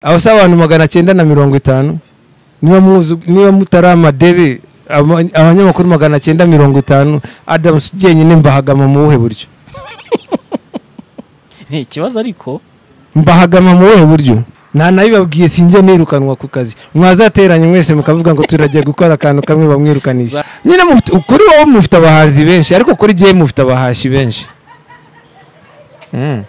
abasaba abantu magana cyenda na mirongo itanu niba muzi niba mutari amadebe aba- abanyamakuru magana cyenda mirongo itanu adamu jyenyine mbahagama mu buhe buryo Ni ikibazo ariko mbahagama mu buhe buryo nta nabibabwiye sinjya nirukanwa ku kazi mwazateranye mwese mukavuga ngo turagiye gukora akantu kamwe bamwirukanisha nyine mufite- kuri wowe mufite abahanzi benshi ariko kuri jyewe mufite abahashi benshi Mm.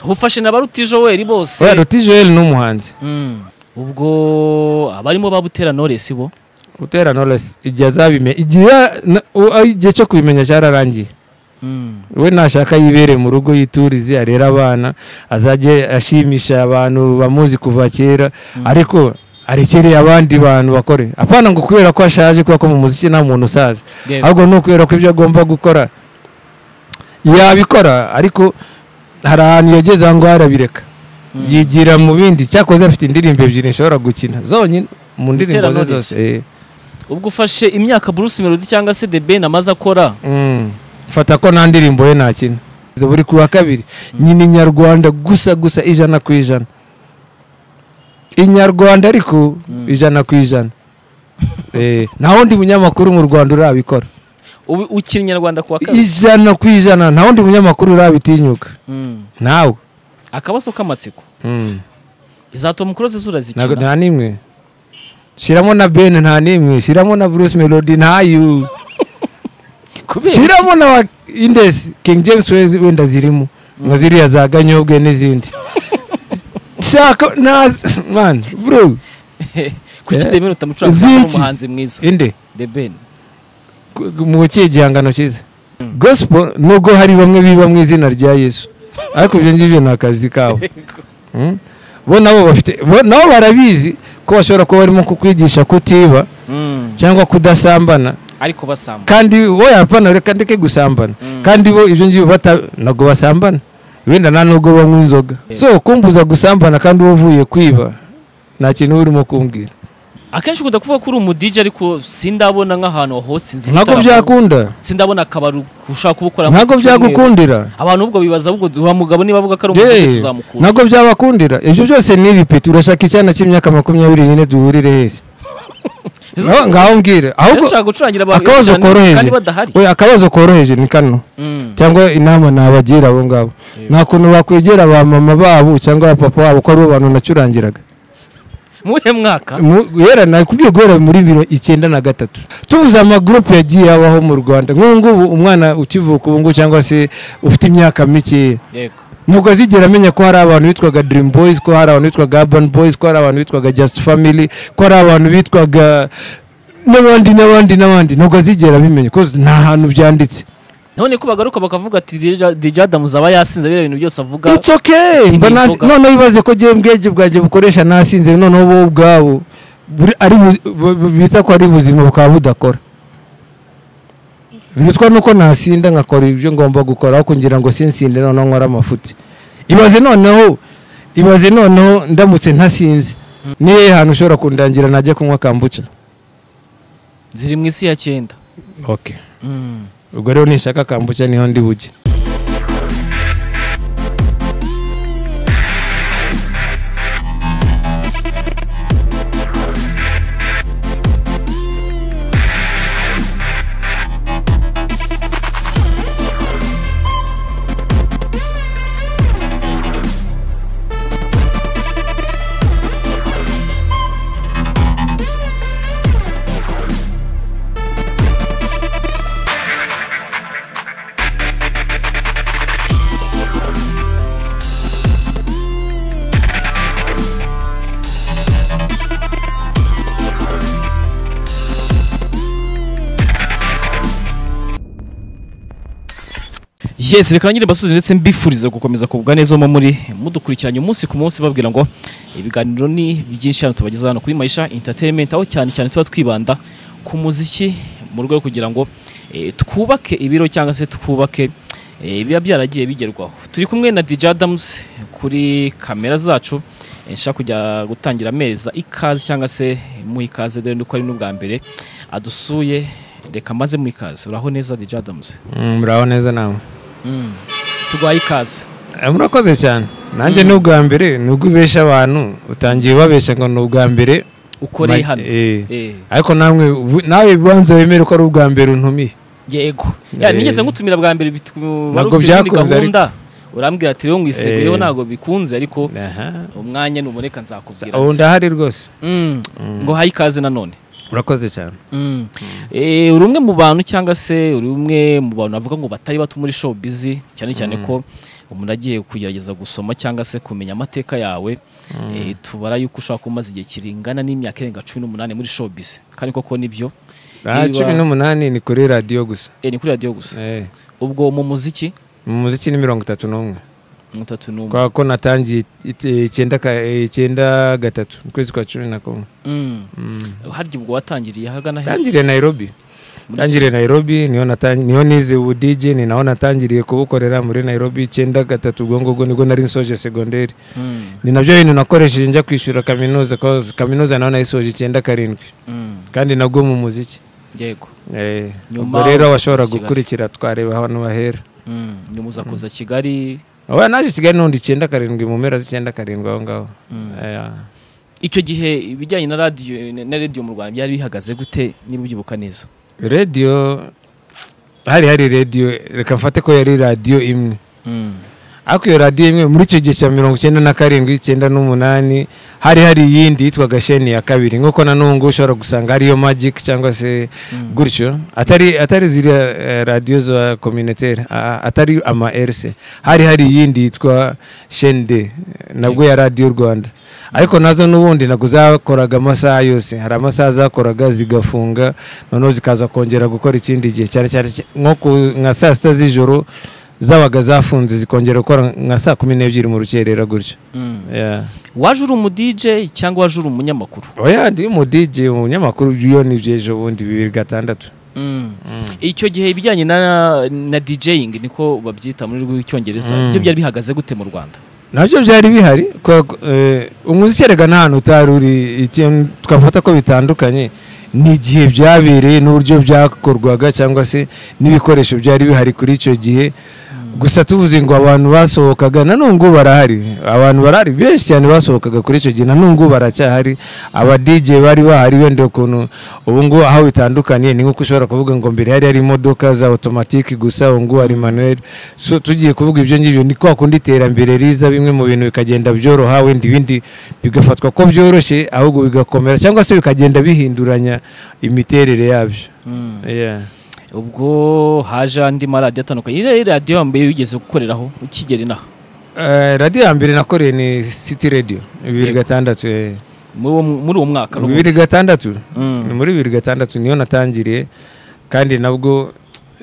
ufashe na ba rutijoweri bose oya ruti joel ni umuhanzi Mm. ubwo abarimo babutera noresi bo gutera knowless igihe azabimenya igihe na- u- a- igihe cyo kubimenya cyararangiye Mm. we nashaka yibereye mu rugo yiturize arere abana azajye ashimisha abantu bamuzi kuva kera ariko arekereye abandi bantu bakore apana ngo kubera ko ashaje kubera ko mu muziki nta muntu usaza Yego. ahubwo ni ukubera ko ibyo agomba gukora yabikora ariko hari ahantu yageze aho ngaho arabireka yigira mu bindi cyakoze afite indirimbo ebyiri nshobora gukina zonyine mu ndirimbo ze Knowless. zose eh. ubwo ufashe imyaka Bruce Melody cyangwa se The Ben amaze akora Mm. fata ko nta ndirimbo ye ntakina buri ku wa kabiri nyina inyarwanda gusa gusa ijana ku ijana inyarwanda ariko ijana ku ijana Eh, nta wundi munyamakuru mu rwanda urabikora ubu ukiri nyarwanda ku wa kabiri ijana ku ijana nta wundi munyamakuru urabitinyuka Mm. ntawe akabazo k'amatsiko Mm. izatuma umukurozi zura Ntago- zikina nta n'imwe shyiramo na ben nta n'imwe shyiramo na bruce melody ntayo kubera shyiramo na wa indesi king james wezi wenda zirimo nka ziriya za ganyobwe n'izindi shaka nazi man bro kuki Eh. The Ben utamucuranga Ziki. umuhanzi mwiza inde The Ben Ku- mu kihe gihangano cyiza gospel nubwo hari bamwe biba mu izina rya yesu ariko ibyo ngibyo ni akazi kabo Mm. bo nabo bafite bo nabo barabizi ko bashobora kuba barimo kukwigisha kutiba Mm. cyangwa kudasambana ariko basamba kandi wowe hapana reka ndeke gusambana kandi bo ibyo ngibyo bata ntabwo basambana wenda nta nubwo banywa inzoga so kumbuza gusambana kandi wowe uvuye kwiba nta kintu uba urimo kumbwira akenshi ukunda kuvuga ko uri umudije ariko sindabona nk'ahantu hosinze ntabwo byakunda sindabona akabari ushaka kubukoramo ntabwo ku cyumweru. byagukundira abantu ubwo bibaza ahubwo wa mugabo niba avuga ko ari Yee, umudije tuzamukura ntabwo byabakundira ibyo byose ni ibipeti urashaka icyana cy'imyaka makumyabiri nyine duhurire hese Naho- ngaho mbwire ahubwo ushaka gucurangira abantu akabazo cyane koroheje kandi badahari Oya, akabazo koroheje ni kano Mm. cyangwa inama nabagira abo ngabo nta kuntu bakwegera ba mama babo cyangwa ba papa wabo ko aribo bantu nacurangiraga muhe mwaka Mu- guhera nakubwiye guhera muri biro icyenda na gatatu tuvuze amagurupe yagiye abaho mu rwanda nk'ubu ngubu umwana ukivuka ubu ngubu cyangwa se ufite imyaka mikeya yego ntabwo azigera amenya ko hari abantu bitwaga dream boys ko hari abantu bitwaga urban boys ko hari abantu bitwaga just family ko hari abantu bitwaga n'abandi n'abandi n'abandi ntabwo azigera abimenya kuko nta hantu byanditse none ko bagaruka bakavuga ati DJ DJ Adams aba yasinze biriya bintu byose avuga It's okay. Ati, Mba "Ni ntazi- inzoga." noneho ibibazo ko jyewe ubwenge bwanjye bukoresha nasinze noneho wowe ubwabo buri- ari bu- bu- bu- bita ko ari ubuzima bukaba budakora bitwa nuko nasinda nkakora ibyo ngomba gukora aho kugira ngo sinsinde noneho nkora amafuti ibaze noneho ibaze noneho ndamutse ntasinze ni hehe hantu ushobora kundangira najya kunywa kambuca ziri mu isi ya cyenda okay ubwo rero nishaka kambuca niho ndi bujye yes reka nangire mbasubize ndetse mbifurize gukomeza kugubwa neza mu muri mudukurikiranye umunsi ku munsi babwira ngo ibiganiro ni byinshi hano tubagezaho hano kuri Maisha Entertainment aho cyane cyane tuba twibanda ku muziki mu rwego rwo kugira ngo eh, twubake ibiro cyangwa se twubake eh, biba byaragiye bigerwaho turi kumwe na DJ Adams kuri kamera zacu eh, nshaka kujya gutangira ameza ikaze cyangwa se mu ikaze dore nuko ari n'ubwa mbere adusuye reka maze mu ikaze uraho neza DJ Adams muraho neza namwe turwaye ikaze Eh, murakoze cyane nanjye ni ubwa mbere ni ubwo ubeshya abantu utangiye ubabeshya ngo ni ubwa mbere ukoreye Ma- hano eh. Eh. ariko namwe ubu- nawe banza wemere ko ari ubwa mbere untumiye yego ya Eh. nigeze ngutumira bwa mbere bitu- wari Ntabwo ufite izindi byakunze, ariko- gahunda urambwira ati rero ngo Eh. iseguyeho ntabwo bikunze ariko aha umwanya nuboneka nzakubwira ubu ndahari rwose Mm. ngo haye ikaze nanone urakoze cyane Mm. Eh, uri umwe mu bantu cyangwa se uri umwe mu bantu bavuga ngo batari bato muri showbiz cyane cyane ko umuntu agiye kugerageza gusoma cyangwa se kumenya amateka yawe Eh, tubara yuko ushobora kuba umaze igihe kiringana n'imyaka irenga cumi n'umunani muri showbiz kandi koko nibyo aha Niba- cumi n'umunani ni kuri radiyo gusa Eh, ni kuri radiyo gusa Eh. ubwo mu muziki mu muziki ni mirongo itatu n'umwe itatu n'umwe kubera ko natangiye it- icyenda ka- icyenda gatatu mu kwezi kwa cumi na kumwe Mm. Mm. harya ubwo watangiriye ahagana he tangiriye nairobi Muri- tangiriye nairobi niho natangi- niho nize ubu dj ni naho natangiriye kubukorera muri nairobi icyenda gatatu ubwo ngubwo nibwo nari nsoje segonderi Mm. ni nabyo bintu nakoresheje njya kwishyura kaminuza cause kaminuza naho nayisoje icyenda karindwi Mm. kandi nabwo mu muziki yego Eh, Nyuma ubwo rero uza washobora kuza i Kigali. gukurikira twareba hano bahera Mm. nyuma uza kuza kigali oya naje kigali n'undi icyenda karindwi mu mpera z'icyenda karindwi aho ngaho Mm. Eh, icyo gihe ibijyanye na radiyo na radiyo mu rwanda byari bihagaze gute niba ubyibuka neza radiyo hari hari radiyo reka mfate ko yari radiyo imwe ariko iyo radiyo imwe muri icyo gihe cya mirongo icyenda na karindwi icyenda n'umunani hari hari iyindi yitwaga sheni ya kabiri nk'uko na n'ubu ngubu ushobora gusanga hariyo magiki cyangwa se Mm. gutyo atari atari ziriya eh, radiyo za kominiteri a- atari ama erise hari hari iyindi yitwa sheni de nabwo ya radiyo rwanda ariko nazo n'ubundi ntabwo zakoraga amasaha yose hari amasaha zakoraga zigafunga noneho zikaza kongera gukora ikindi gihe cyane cyane cy- nko ku- nka saa sita z'ijoro zabaga zafunze zikongera gukora nka saa kumi n'ebyiri mu rukerera gutyo Yeah. waje uri umudije cyangwa waje uri umunyamakuru oya ndi umudiji umunyamakuru iyo ni by'ejo bundi bibiri gatandatu icyo gihe ibijyanye na na djing niko babyita muri rw'icyongereza Mm. ibyo byari bihagaze gute mu rwanda nabyo byari bihari kubera ko, eh, umuziki erega nta hantu utari uri ikintu twafata ko bitandukanye ni igihe byabereye n'uburyo byakorwaga cyangwa se n'ibikoresho byari bihari kuri icyo gihe gusa tuvuze ngo abantu basohokaga na nubwo barahari abantu barahari benshi cyane basohokaga kuri icyo gihe na nubwo baracyahari aba DJ bari bahari wenda ukuntu ubu ngubu aho bitandukaniye ni nk'uko ushobora kuvuga ngo mbere hari hari imodoka za automatique gusa ubu ngubu hari manuel so tugiye kuvuga ibyo ngibyo ni kwa kundi iterambere riza bimwe mu bintu bikagenda byoroha wenda ibindi bigafatwa ko byoroshye ahubwo bigakomera cyangwa se bikagenda bihinduranya imiterere yabyo yeah. ubwo haje andi maradiyo atandukanye iriya radiyo yambaye wigeze gukoreraho ukigera inaha Eh, radiyo ya mbere nakoreye ni city radio bibiri Yego. gatandatu eh. muri uwo- muri uwo mwaka n'ubundi. bibiri gatandatu Mm. ni muri bibiri gatandatu niyo natangiriye kandi nabwo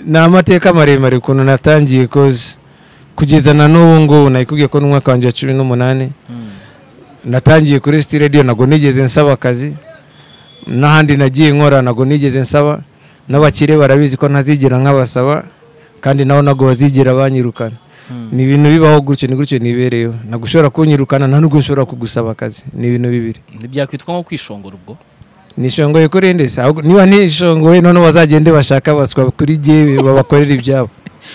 ni amateka maremare ukuntu natangiye koze kugeza na n'ubu ngubu nayikubwiye ko n'umwaka wanjye wa cumi n'umunani Mm. natangiye kuri city radio ntabwo nigeze nsaba akazi n'ahandi nagiye nkora ntabwo nigeze nsaba n'abakire barabizi ko ntazigera nkabasaba kandi nabo ntabwo bazigera banyirukana Mm. ni ibintu bibaho gutyo ni gutyo nibereyeho ntabwo ushobora kunyirukana nta nubwo nshobora kugusaba akazi ni ibintu bibiri ntibyakwitwa nko kwishongora ubwo nishongoye kuri nde se Ahubwo niba nishongoye noneho bazagende bashaka baswa kuri jyewe babakorera ibyabo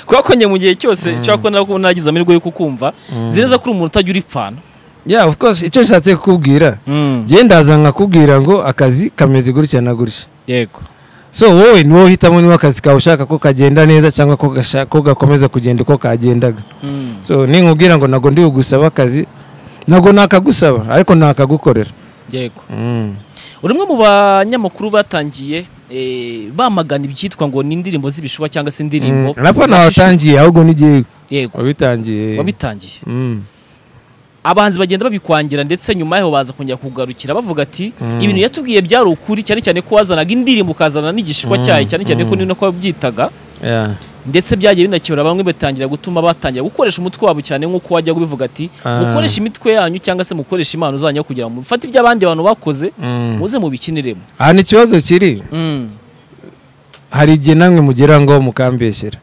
kubera ko njye mu gihe cyose nshobora kubona ko nagize amahirwe yo kukumva nzi neza ko uri umuntu utajya uripfana yeah of course icyo nshatse kukubwira njye ndaza nkakubwira ngo akazi kameze gutya na gutya yego so wowe ni wowe uhitamo niba akazi kawe ushaka ko kagenda neza cyangwa ko gasha- ko gakomeza kugenda uko kagendaga so ninkubwira ngo ntabwo ndi bugusaba akazi ntabwo nakagusaba ariko nakagukorera yego Mm. uri umwe mu banyamakuru batangiye eh, bamagana ibyitwa ngo ni indirimbo z'ibishuba cyangwa se indirimbo Mm. Raporo za shisha. watangiye ahubwo n'igihugu yego wabitangiye wabitangiye Mm. abahanzi bagenda babikwangira ndetse nyuma yaho baza kongera kugarukira bavuga ati ibintu yatubwiye byari ukuri cyane cyane ko wazanaga indirimbo ukazana n'igishishwa cyayo cyane cyane ko ni nako wabyitaga Yeah. ndetse byagiye binakebura bamwe batangira gutuma batangira gukoresha umutwe wabo cyane nk'uko wajyaga ubivuga ati Ah. mukoresha imitwe yanyu cyangwa se mukoresha impano zanyu kugira ngo mufate ibyo abandi bantu bakoze Mm. muze mubikiniremo aha ni ikibazo kiri hari igihe namwe mugera ngo mukambeshyera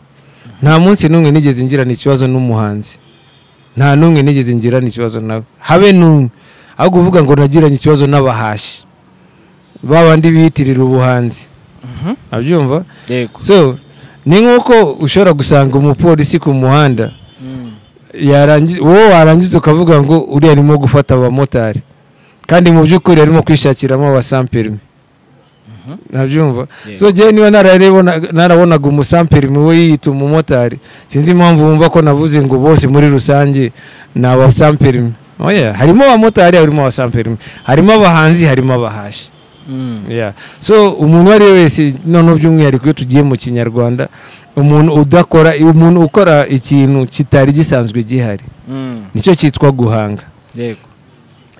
nta munsi n'umwe nigeze ngirana ikibazo n'umuhanzi nta n'umwe nigeze ngirana ikibazo nawe habe n'umwe aho kuvuga ngo nagiranye ikibazo n'abahashi ba bandi biyitirira ubuhanzi Mhm. abyumva yego so ni nk'uko ushobora gusanga umupolisi ku muhanda yarangiza wowe warangiza ukavuga ngo uriya arimo gufata abamotari kandi mu by'ukuri arimo kwishakiramo abasamperime nabyumva Yego. so njyewe niba nararibona- narabonaga umusamperime we yiyita umumotari sinzi impamvu wumva ko navuze ngo bose muri rusange ni abasamperime oya harimo abamotari harimo abasamperime harimo abahanzi harimo abahashi Mm. Yeah. so umuntu uwo ari we wese noneho by'umwihariko iyo tugiye mu kinyarwanda umuntu udakora umuntu ukora ikintu kitari gisanzwe gihari Mm. nicyo cyitwa guhanga Yego.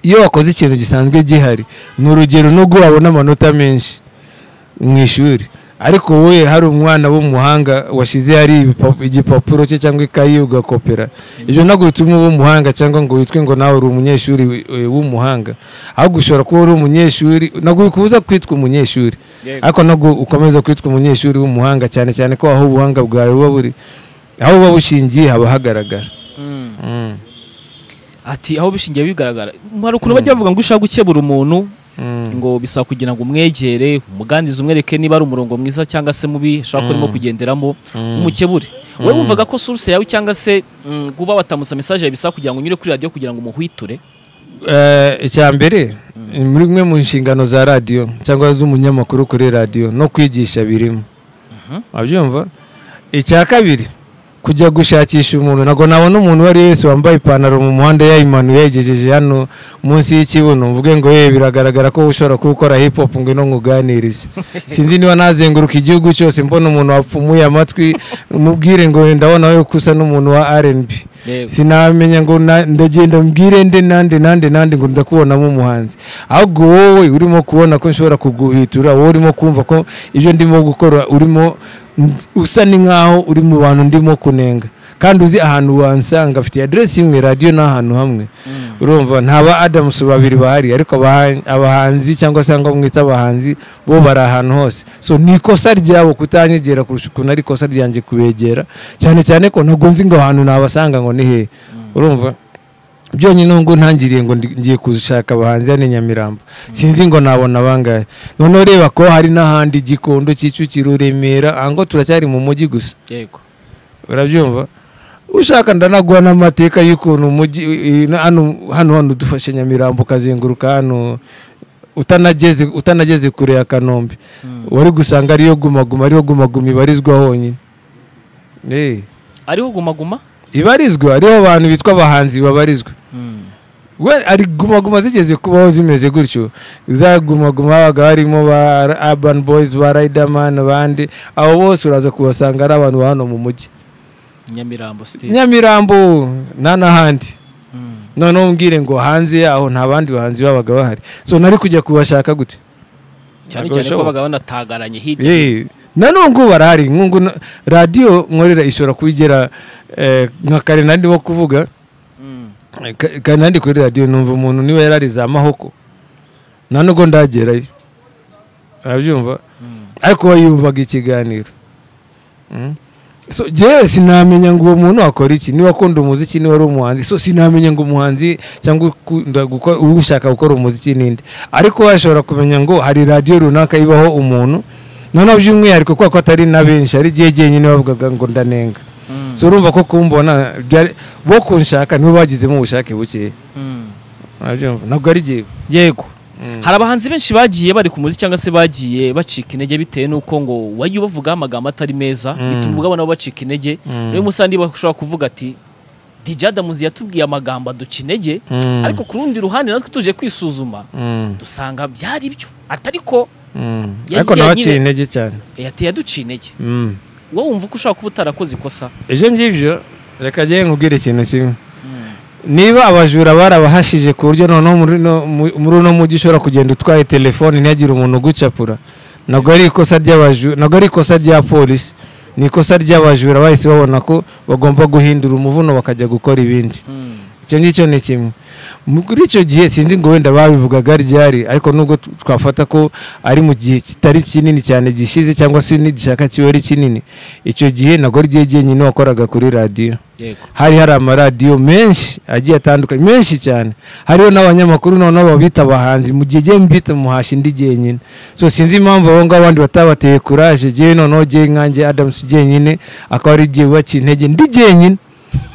iyo wakoze ikintu gisanzwe gihari ni urugero nubwo wabona amanota menshi mu ishuri ariko wowe hari umwana w'umuhanga washyize hari ibipa- igipapuro cye cyangwa ikayi ugakopera ibyo ntabwo bituma uba umuhanga cyangwa ngo witwe ngo nawe uri umunyeshuri wi- eh, w'umuhanga ahubwo ushobora kuba uri umunyeshuri ntabwo bikubuza kwitwa umunyeshuri Yego. ariko ntabwo ukomeza kwitwa umunyeshuri w'umuhanga cyane cyane ko aho ubuhanga bwawe buba buri aho buba bushingiye haba hagaragara Mm. Mm. ati aho bishingiye bigaragara hari ukuntu bajya bavuga ngo ushaka gukebura umuntu ngo bisaba kugira ngo umwegere umuganirize umwereke niba ari umurongo mwiza cyangwa se mubi ashobora kuba arimo kugenderamo umukebure wowe wumvaga ko source yawe cyangwa se mm, kuba watamutsa message yawe bisaba kugira ngo unyure kuri radio kugira ngo umuhwiture Eh, icya mbere ni muri imwe mu nshingano za radiyo cyangwa z'umunyamakuru kuri radiyo no kwigisha birimo wabyumva icya kabiri kujya gushakisha umuntu ntabwo nabona umuntu uwo ari we wese wambaye ipantaro mu muhanda yayimanuye yayigejeje hano munsi y'ikibuno mvuge ngo yewe biragaragara ko ushobora kuba ukora hip hop ngo ino nkuganirize sinzi niba nazenguruka igihugu cyose mbona umuntu wapfumuye amatwi mubwire ngo wenda wowe ko usa n'umuntu wa R&B Yego. sinamenya ngo na- ndagenda mbwire nde nande nande nande ngo ndakubonamo umuhanzi ahubwo wowe urimo kubona ko nshobora kuguhitura wowe urimo kumva ko ibyo ndimo gukora urimo nd- usa ni nkaho uri mu bantu ndimo kunenga kandi uzi ahantu wansanga afite aderesi imwe radiyo ni ahantu hamwe urumva nta ba adamusi babiri bahari ariko abaha- abahanzi cyangwa se ngo mwita abahanzi bo bari ahantu hose so ni ikosa ryabo kutanyegera kurusha ukuntu ari ikosa ryanjye kubegera cyane cyane ko ntabwo nzi ngo ahantu nabasanga ngo ni hehe urumva byonyine ngo ntangiriye ngo ndi- ngiye gushaka abahanzi hano i nyamirambo sinzi ngo nabona abangahe noneho reba ko hari n'ahandi gikondo kicukiro remera aha ngo turacyari mu mujyi gusa Yego. urabyumva ushaka ndanaguha n'amateka y'ukuntu umujyi i- i- hano hano hano dufashe nyamirambo ukazenguruka hano utanageze utanageze kure ya kanombe wari gusanga ariyo gumaguma ariyo gumaguma ibarizwa honyine Eh, ariho guma guma ibarizwa ariho abantu bitwa abahanzi babarizwa Mm. we ari gumaguma zigeze kubaho zimeze gutyo za gumaguma habaga harimo ba urban boys ba riderman abandi abo bose uraza kubasanga ari abantu ba hano mu mujyi nyamirambo Steve. nyamirambo nta n'ahandi Mm. noneho umbwire ngo hanze yaho nta bandi bahanzi babaga bahari so nari kujya kubashaka gute cyane Ntabwo cyane ko bishoboka. babaga banatagaranye hirya Ye, na nubwo barahari nk'ubu na- radiyo nkorera ishobora kubigera eh, nka kare nandi wo kuvuga Mm. eh, ka- kare nandi kuri radiyo numva umuntu niba yarari za mahoko nta nubwo ndagerayo arabyumva Mm. ariko we yumvaga ikiganiro Mm. so jewe sinamenya ngo uwo muntu akora iki niba akunda umuziki niba ari umuhanzi so sinamenya ngo umuhanzi cyangwa ukunda gukora ushaka gukora umuziki n'indi ariko we ashobora kumenya ngo hari radiyo runaka ibaho umuntu noneho by'umwihariko kubera ko atari na benshi ari igihe jyenyine bavugaga ngo ndanenga Mm. so urumva ko kumbona byari- bo kunshaka nibo bagizemo ubushake bukeya Mm. Urabyumva? ntabwo ari jyewe yego hari abahanzi benshi bagiye bari ku muziki cyangwa se bagiye bacika intege bitewe n'uko ngo wajya ubavugaho amagambo atari meza Mm. bituma ubwabona bacika intege Mm. rero umusandi bashobora kuvuga ati DJ Adamuzi yatubwiye amagambo aduca intege Mm. ariko ku rundi ruhande natwe tuje kwisuzuma Mm. dusanga byari byo atari ko Mm. Yagiye ariko nawe aciye nyine- intege cyane yateye aduciye intege Mm. wowe wumva ko ushobora kuba utarakoze ikosa ibyo ngibyo reka njye nkubwire ikintu kimwe niba abajura barabahashije ku buryo noneho muri no- mu- muri uno mujyi ushobora kugenda utwaye telefoni ntihagire umuntu ugucapura ntabwo ari ikosa ry'abajura ntabwo ari ikosa rya polisi ni ikosa ry'abajura bahise babona ko bagomba guhindura umuvuno bakajya gukora ibindi Mm. icyo ngicyo ni kimwe muri icyo gihe sinzi ngo wenda babivugaga ryari ariko nubwo t- twafata ko ari mu gihe kitari kinini cyane gishize cyangwa se nigishaka kiba ari kinini icyo gihe ntabwo ari igihe jyenyine wakoraga kuri radiyo yego hari hari amaradiyo menshi agiye atandukanye menshi cyane hariho n'abanyamakuru noneho babita abahanzi mu gihe jyewe mbita umuhashi ndi jyenyine so sinzi impamvu abo ngabo abandi batabateye kuraje jyewe noneho jyewe nkanjye adamusi jyenyine akaba ari jyewe waciye intege ndi jyenyine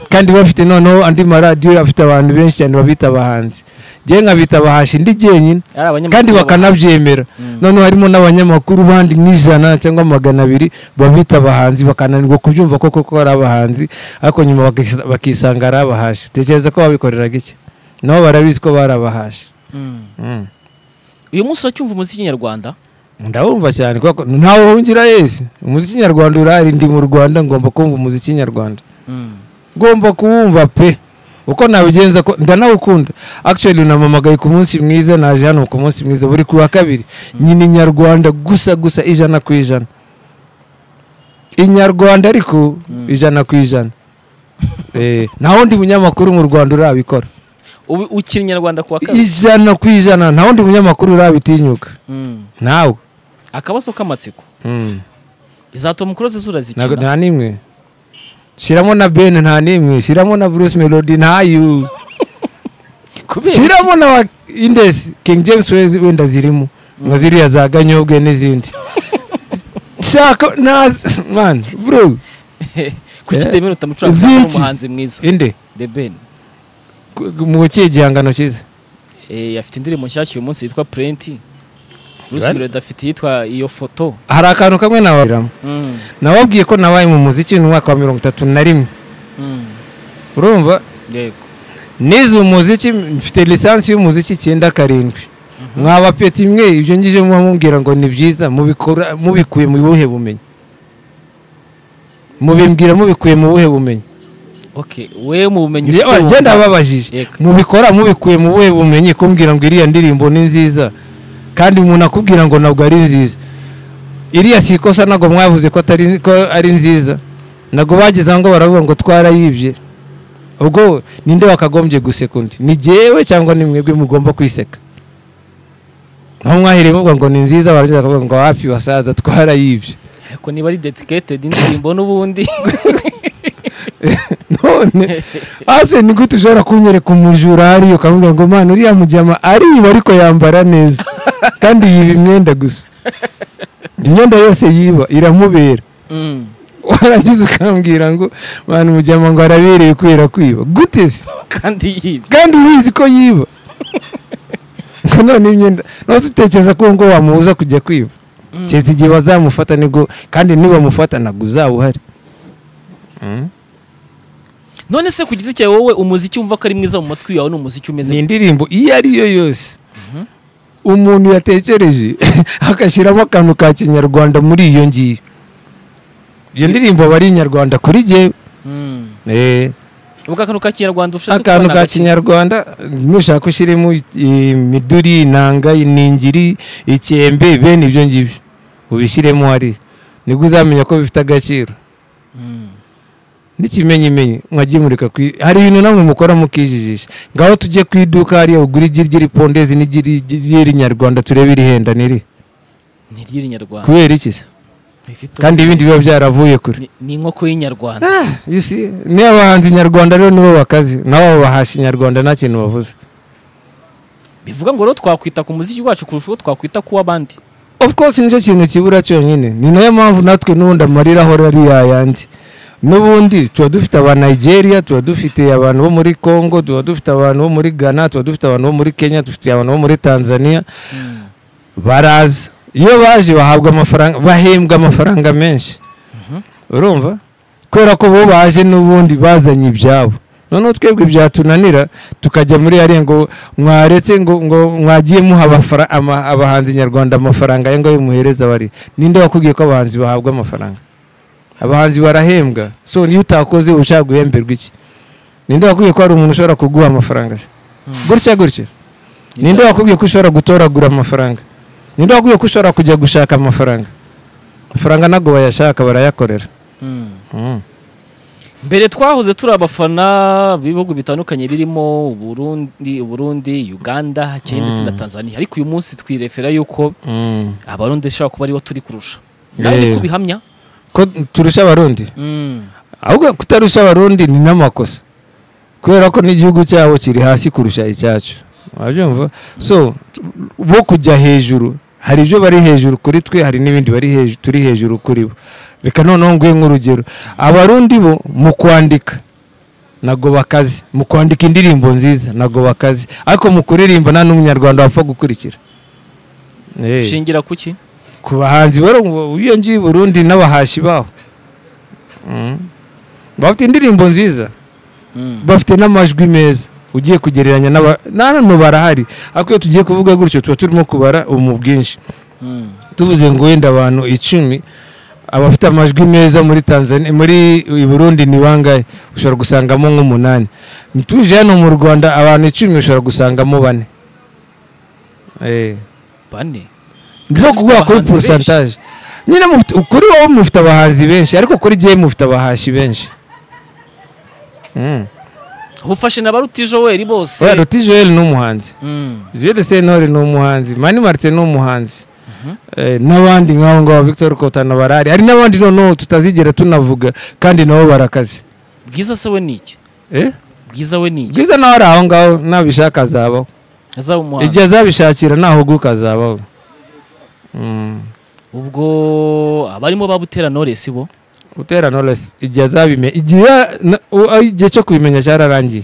kandi bafite noneho andi maradiyo afite abantu benshi cyane babita abahanzi njyewe nkabita abahashi ndi jyenyine ari abanyamakuru kandi bakanabyemera noneho harimo n'abanyamakuru bandi nk'ijana cyangwa magana abiri babita abahanzi bakananirwa kubyumva ko koko ari abahanzi ariko nyuma bakis- bakisanga ari abahashi utekereza ko babikoreraga iki nabo barabizi ko bari abahashi Mm. Mm. uyu munsi uracyumva umuziki nyarwanda ndawumva cyane kuko ntawe wungira yesi umuziki nyarwanda urahari ndi mu rwanda ngomba kumva umuziki nyarwanda Mm. ngomba kuwumva pe uko nabigenza ko ndanawukunda actually unamamagaye ku munsi mwiza naje hano ku munsi mwiza buri ku wa kabiri nyina inyarwanda gusa gusa ijana ku ijana inyarwanda ariko Mm. ijana ku ijana Eh, nta wundi munyamakuru mu rwanda urabikora Ubu ukiri nyarwanda ku wa kabiri ijana ku ijana nta wundi munyamakuru urabitinyuka Mm. ntawe akabazo k'amatsiko Mm. iza tom close zura Ntago- zikina nta n'imwe shyiramo na ben nta n'imwe shyiramo na bruce melody ntayo kubera shyiramo na wa indesi king james wezi wenda zirimo nka ziriya za ganyobwe n'izindi shaka nazi mani bro kuki Eh. debeni utamucuranga Ziki. umuhanzi mwiza inde debeni Ku- mu kihe gihangano cyiza Eh, afite indirimbo nshyashya uyu munsi yitwa Plenty Bruce Right. Melody afite iyitwa iyo foto hari akantu kamwe nababwiramo Mm, nababwiye ko nabaye mu muziki mu mwaka wa mirongo itatu na rimwe mm, urumva yego nize umuziki mfite lisansi y'umuziki icyenda karindwi mwaba peti imwe ibyo ngije muba mubwira ngo ni byiza mubikora mubikuye mu buhe bumenyi mubimbwira mubikuye mu buhe bumenyi okay we mu bumenyi Njye- ufite njye wumva- ndababajije Yego. mubikora mubikuye mu buhe bumenyi kumbwira ngo iriya ndirimbo ni nziza kandi umuntu akubwira ngo ntabwo ari nziza iriya si ikosa ntabwo mwavuze ko atari ko ari nziza ntabwo bageze aho ngo baravuga ngo twarayibye ubwo ninde wakagombye guseka undi ni jyewe cyangwa ni mwebwe mugomba kwiseka aho mwahereye muvuga ngo ni nziza barangiza bakavuga ngo hafi basaza twarayibye ariko niba ari dedicated indirimbo n'ubundi none ase ni gute ushobora kunyereka umujura hariyo ukamubwira ngo mwana uriya mujyama ariba ariko yambara neza kandi yiba imyenda gusa imyenda yose yiba iramubera Mm. warangiza ukambwira ngo mwana umujyama ngo arabereye kubera kwiba gute se kandi yibye kandi ubizi ko yiba ngo none imyenda nose utekereza ko uwo ngo wamubuza kujya kwiba Mm. keretse igihe bazamufata nibwo kandi nibamufata ntabwo uzaba uhari none se ku giti cyawe wowe umuziki wumva ko ari mwiza mu matwi yawe ni umuziki umeze ni indirimbo iyo ari yo yose umuntu yatekereje agashyiramo akantu ka kinyarwanda muri iyo ngiyo iyo ndirimbo aba ari inyarwanda kuri jyewe Mm. Eh, ubwo akantu ka kinyarwanda ushatse akantu kubona ka gake. kinyarwanda nushaka ushyiremo imiduri inanga iningiri icyembe bene ibyo ngibyo ubishyiremo hariya nibwo uzamenya ko bifite agaciro Mm. n'ikimenyimenyi mwajya imurika ku i- hari ibintu namwe mukora mukijijisha ngaho tujye ku iduka hariya ugura igi ry'iripondezi n'iry'iri nyarwanda turebe irihenda n'iri ni iry'inyarwanda kubera iki se rifite kandi ibindi biba byaravuye kure ni- ni inkoko y'inyarwanda You see, ni abahanzi nyarwanda rero nibo bakazi nabo bahashi nyarwanda nta kintu bavuze bivuga ngo rero twakwita ku muziki wacu kurusha uko twakwita ku w'abandi of course nicyo kintu kibura cyonyine ni nayo mpamvu natwe n'ubundi amarira ahora ari yayandi n'ubundi tuba dufite aba Nigeria tuba dufite abantu bo muri Congo tuba dufite abantu bo muri Ghana tuba dufite abantu bo muri Kenya dufite abantu bo muri Tanzania Mm. baraza iyo baje bahabwa amafaranga bahembwa amafaranga menshi urumva kubera ko bo baje n'ubundi bazanye ibyabo noneho twebwe byatunanira tukajya muri hariya ngo mwaretse ngo ngo mwagiye muha abafara- ama- abahanzi nyarwanda amafaranga ayo ngayo muhereza bari ninde wakubwiye ko abahanzi bahabwa amafaranga abahanzi barahembwa so niyo utakoze uba ushaka guhemberwa iki ninde wakubwiye ko hari umuntu ushobora kuguha amafaranga se Mm. gutya gutya ninde wakubwiye ko ushobora gutoragura amafaranga ninde wakubwiye ko ushobora kujya gushaka amafaranga amafaranga ntabwo bayashaka barayakorera Mm. mbere twahoze turi abafana b'ibihugu bitandukanye birimo uburundi uburundi uganda kenya ndetse na tanzania ariko uyu munsi twirefera yuko abarundi ishobora kuba aribo turi kurusha nawe Yeah. niko bihamya ko turusha abarundi Mm. ahubwo kutarusha abarundi ni n'amakosa kubera ko n'igihugu cyabo kiri hasi kurusha icyacu urabyumva so t- bo kujya hejuru hari ibyo bari hejuru kuri twe hari n'ibindi bari hejuru turi hejuru kuri bo reka noneho nguhe nk'urugero abarundi bo mu kwandika ntabwo bakaze mu kwandika indirimbo nziza ntabwo bakaze ariko mu kuririmba nta n'umunyarwanda wapfa gukurikira Eh, ushingira ku ki ku bahanzi bari ubu- iyo ngiyi i burundi n'abahashi baho Mm. bafite indirimbo nziza Mm. bafite n'amajwi meza ugiye kugereranya n'aba n'abantu barahari ariko iyo tugiye kuvuga gutyo tuba turimo kubara mu bwinshi Mm. tuvuze ngo wenda abantu icumi abafite amajwi meza muri tanzania muri i burundi ni bangahe ushobora gusangamo nk'umunani tuje hano mu rwanda abantu icumi ushobora gusangamo bane Eh. bane no kuguha kuri abahanzi porosantaje nyine mufite- kuri wowe mufite abahanzi benshi ariko kuri jyewe mufite abahashi benshi Mm. ufashe na ba rutijoweri bose Oya, Ruti Joel ni umuhanzi Mm. Jules Sentore ni umuhanzi Mani Martin ni umuhanzi Eh, n'abandi nk'aho ngaho Victor Kotana barahari hari n'abandi noneho tutazigera tunavuga kandi nabo barakaze bwiza se we ni iki Eh? bwiza we ni iki bwiza nawe ari aho ngaho nabishaka azabaho azaba umuhanzi igihe azabishakira nahuguka azabaho Mm. ubwo abarimo babutera noresi bo Butera Knowless igihe azabimenya igihe na- u- a- igihe cyo kubimenya cyararangiye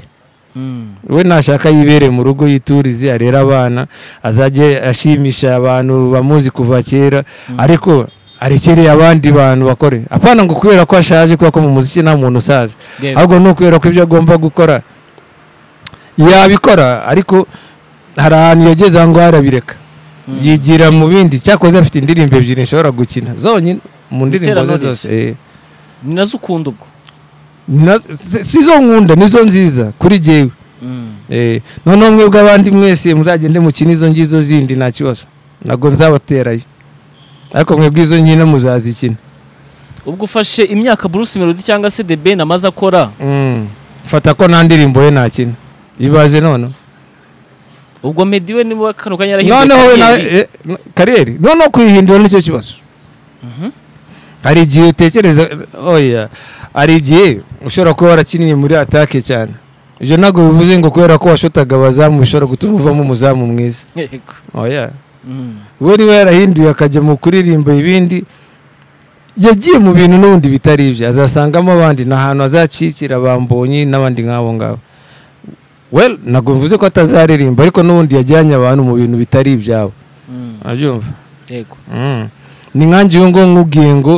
Mm. we nashaka yibere mu rugo yiturize arere abana azajye ashimisha abantu bamuzi kuva kera ariko arekereye abandi bantu bakore apana ngo kubera ko ashaje kubera ko mu muziki nta muntu usaza Yego. ahubwo ni ukubera ko ibyo agomba gukora yabikora ariko hari ahantu yageze aho ngaho arabireka yigira mu bindi cyakoze afite indirimbo ebyiri nshobora gukina zonyine mu ndirimbo ze Knowless. zose eh. ni nazo ukunda ubwo Na- si- si zo nkunda nizo nziza kuri jyewe Mm. Eh, noneho mwebwe abandi mwese muzagende mukine izo ngizo zindi nta kibazo ntabwo nzabaterayo ariko mwebwe izo nkino muzazikina ubwo ufashe imyaka Bruce Melody cyangwa se The Ben amaze akora Mm. fata ko nta ndirimbo ye ntakina ibaze noneho ubwo Meddy we niwe kano kanya yarahinduye noneho we nawe kariyeri. eh, no- kariyeri noneho kuyihindura nicyo kibazo Mhm. hari igihe utekereza oya hari igihe ushobora kuba warakinnye muri atake cyane ibyo ntabwo bivuze ngo kubera ko washotaga abazamu bishobora gutuma uvamo umuzamu mwiza Yego. oya Mm. we niwe yarahinduye akajya mu kuririmba ibindi yagiye mu bintu n'ubundi bitari ibyo azasangamo abandi ni ahantu azakikira bambonye n'abandi nk'abo ngabo well ntabwo mvuze ko atazaririmba ariko n'ubundi yajyanye abantu mu bintu bitari ibyabo Mm. urabyumva Yego. Mm. ni nkanjye uwo nguwo nkubwiye ngo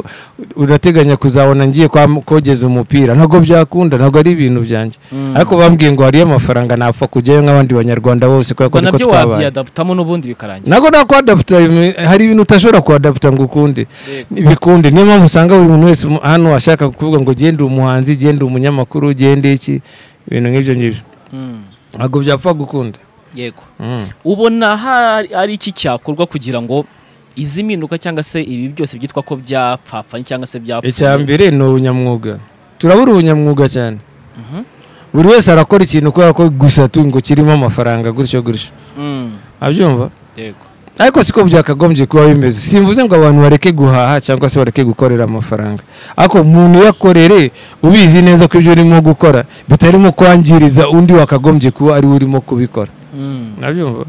urateganya kuzabona ngiye kwa- kogeza umupira ntabwo byakunda ntabwo ari ibintu byanjye Mm. ariko bambwiye ngo hariyo amafaranga napfa kujyayo nk'abandi banyarwanda bose kubera ko ubwo niko nabyo twabaye wabyadaptamo n'ubundi bikarangira ntabwo nta kwadaputa bimwe- hari ibintu utashobora kuadaputa ngo ukunde Yego. bikunde niyo mpamvu usanga buri muntu wese mu- hano ashaka kuvuga ngo genda umuhanzi genda umunyamakuru genda iki ibintu nk'ibyo ngibyo Mm. ntabwo byapfa gukunda yego ubona hari ari iki cyakorwa kugira ngo izi mpinduka cyangwa se ibi byose byitwa ko byapfapfanye cyangwa se icya byapfuye mbere ni ubunyamwuga turabura ubunyamwuga cyane Mhm. buri wese arakora ikintu kubera ko gusa tu ngo kirimo amafaranga gutyo gutyo Mm. abyumva yego ariko siko byakagombye kuba bimeze simvuze ngo abantu bareke guhaha cyangwa se bareke gukorera amafaranga ariko umuntu uyakorere ubizi neza ko ibyo urimo gukora bitarimo kwangiriza undi wakagombye kuba ari we urimo kubikora Mm. nabyumva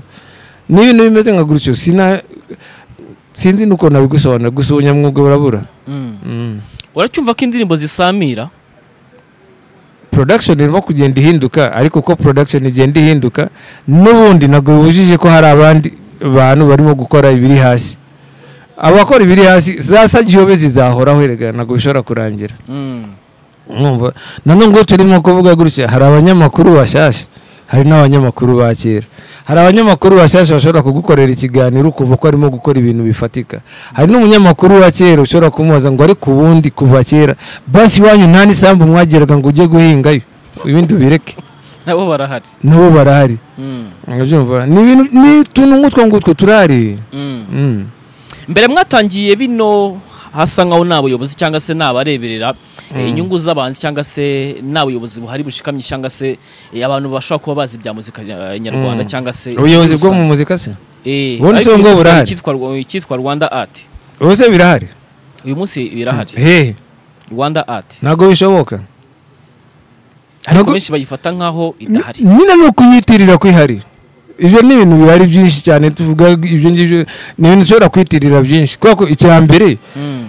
ni ibintu bimeze nka gutyo sina sinzi nuko nabigusobanura gusa ubunyamwuga burabura Mm. mm. uracyumva ko indirimbo zisamira production irimo kugenda ihinduka ariko uko production igenda ihinduka n'ubundi ntabwo bibujije ko hari abandi bantu barimo gukora ibiri hasi abakora ibiri hasi za sagiyobe zizahoraho erega ntabwo bishobora kurangira Mm. mwumva nanone ngo turimo kuvuga gutya hari abanyamakuru bashyashya hari n'abanyamakuru ba kera hari abanyamakuru bashyashya bashobora kugukorera ikiganiro ukumva ko arimo gukora ibintu bifatika hari n'umunyamakuru wa kera ushobora kumubaza ngo ariko ubundi kuva kera basi iwanyu nta n'isambu mwageraga ngo ujye guhingayo ibindi ubireke nabo barahari nabo barahari Mm. Urabyumva? ni ibintu ni utuntu nk'utwo ngutwo turahari Mm. Mm. mbere mwatangiye bino hasa nkaho ni abayobozi cyangwa se ni abareberera eh, inyungu z'abanzi cyangwa se ni abayobozi buhari bushikamye cyangwa se eh, abantu bashobora kuba bazi ibya muzika eh, nyarwanda Mm. cyangwa se ubuyobozi bwo mu muzika se Eh, Ubundi si ariko ubwo uyu munsi burahari. hari icyitwa Rwa- icyitwa rwanda art ubu se birahari uyu munsi birahari hehe rwanda art ntabwo bishoboka ariko Ntabwo- benshi bayifata nkaho idahari nyine ni ukuyitirira ko ihari ibyo ni ibintu bihari byinshi cyane tuvuga ibyo ngibyo ni ibintu ushobora kwitirira byinshi kubera ko icya mbere Mm.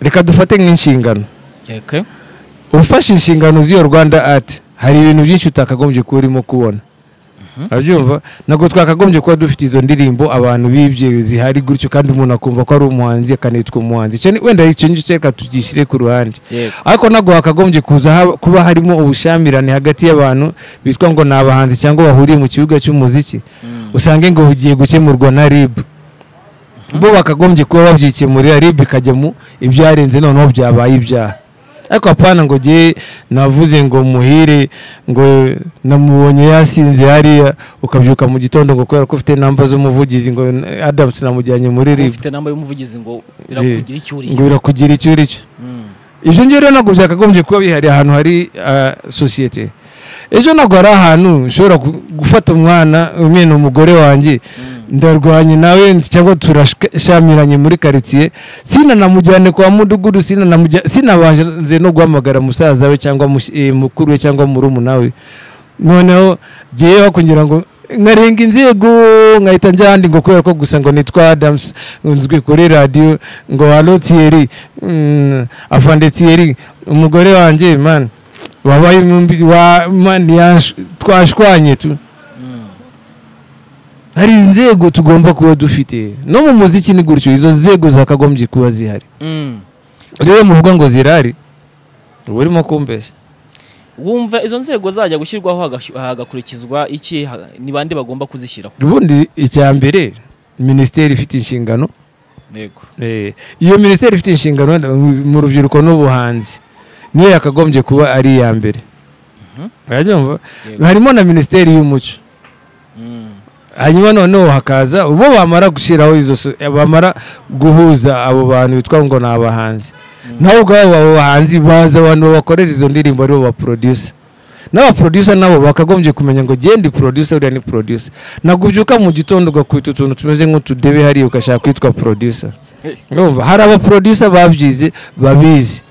reka dufate nk'inshingano Yego. ufashe inshingano z'iyo rwanda ati hari ibintu byinshi utakagombye kuba urimo kubona urabyumva ntabwo twakagombye kuba dufite izo ndirimbo abantu bibye zihari gutyo kandi umuntu akumva ko ari umuhanzi akanitwa umuhanzi Icyo ni- wenda icyo ngicyo reka tugishyire ku ruhande Yego. ariko ntabwo hakagombye kuza haba- kuba harimo ubushamirane hagati y'abantu bitwa ngo ni abahanzi cyangwa bahuriye mu kibuga cy'umuziki usange ngo ugiye gukemurwa na rib bo bakagombye kuba babyikemurira rib ikajya mu ibyarenze noneho byabaye ibyaha ariko apana ngo jye navuze ngo muhire ngo namubonye yasinze hariya ukabyuka mu gitondo ngo kubera ko ufite namba z'umuvugizi ngo adamusi namujyanye muri rib ufite namba y'umuvugizi ngo birakugira icyo ngo uriye birakugira icyo uri cyo Mm. ibyo ngibyo rero ntabwo byakagombye kuba bihari ahantu hari ah, sosiyete ejo ntabwo hari ahantu ushobora gu- gufata umwana umena umugore wanjye ndarwanye nawe cyangwa turashamiranye muri karitsiye sinanamujyane kwa mudugudu sinanamujya- sinabanze no guhamagara musaza we cyangwa mush- eh, mukuru we cyangwa murumuna we noneho ngeyeho kugira ngo nkarenga inzego nkahita njya ahandi ngo kubera ko gusa ngo nitwa adamusi nzwi kuri radiyo ngo hano tiyeri mm, afande tiyeri umugore wanjye mani wabaye mumbi wa mani yash- twashwanye tu hari inzego tugomba kuba dufite no mu muziki ni gutyo izo nzego zakagombye kuba zihari Mm. rero muvuga ngo zirahari uba urimo kumbeshya wumva izo nzego zajya gushyirwaho hagashy- hagakurikizwa iki Ha- ni bande bagomba kuzishyiraho ubundi icya mbere minisiteri ifite inshingano yego Eh, iyo minisiteri ifite inshingano wenda mu- mu rubyiruko n'ubuhanzi niyo yakagombye kuba ari iya mbere Mhm. urabyumva Yego. harimo na minisiteri y'umuco Mm. hanyuma noneho hakaza ubo bamara gushyiraho izo so- bamara guhuza abo bantu bitwa ngo ni abahanzi nawe ubwabo abo bahanzi baza abantu babakorera izo ndirimbo aribo baprodusa n'abaprodusa nabo bakagombye kumenya ngo genda producer uriya ni producer ntabwo ubyuka mu gitondo ugakubita utuntu tumeze nk'utudebe hariya ugashaka kwitwa producer Hey. urumva hari abaproducer babyize babizi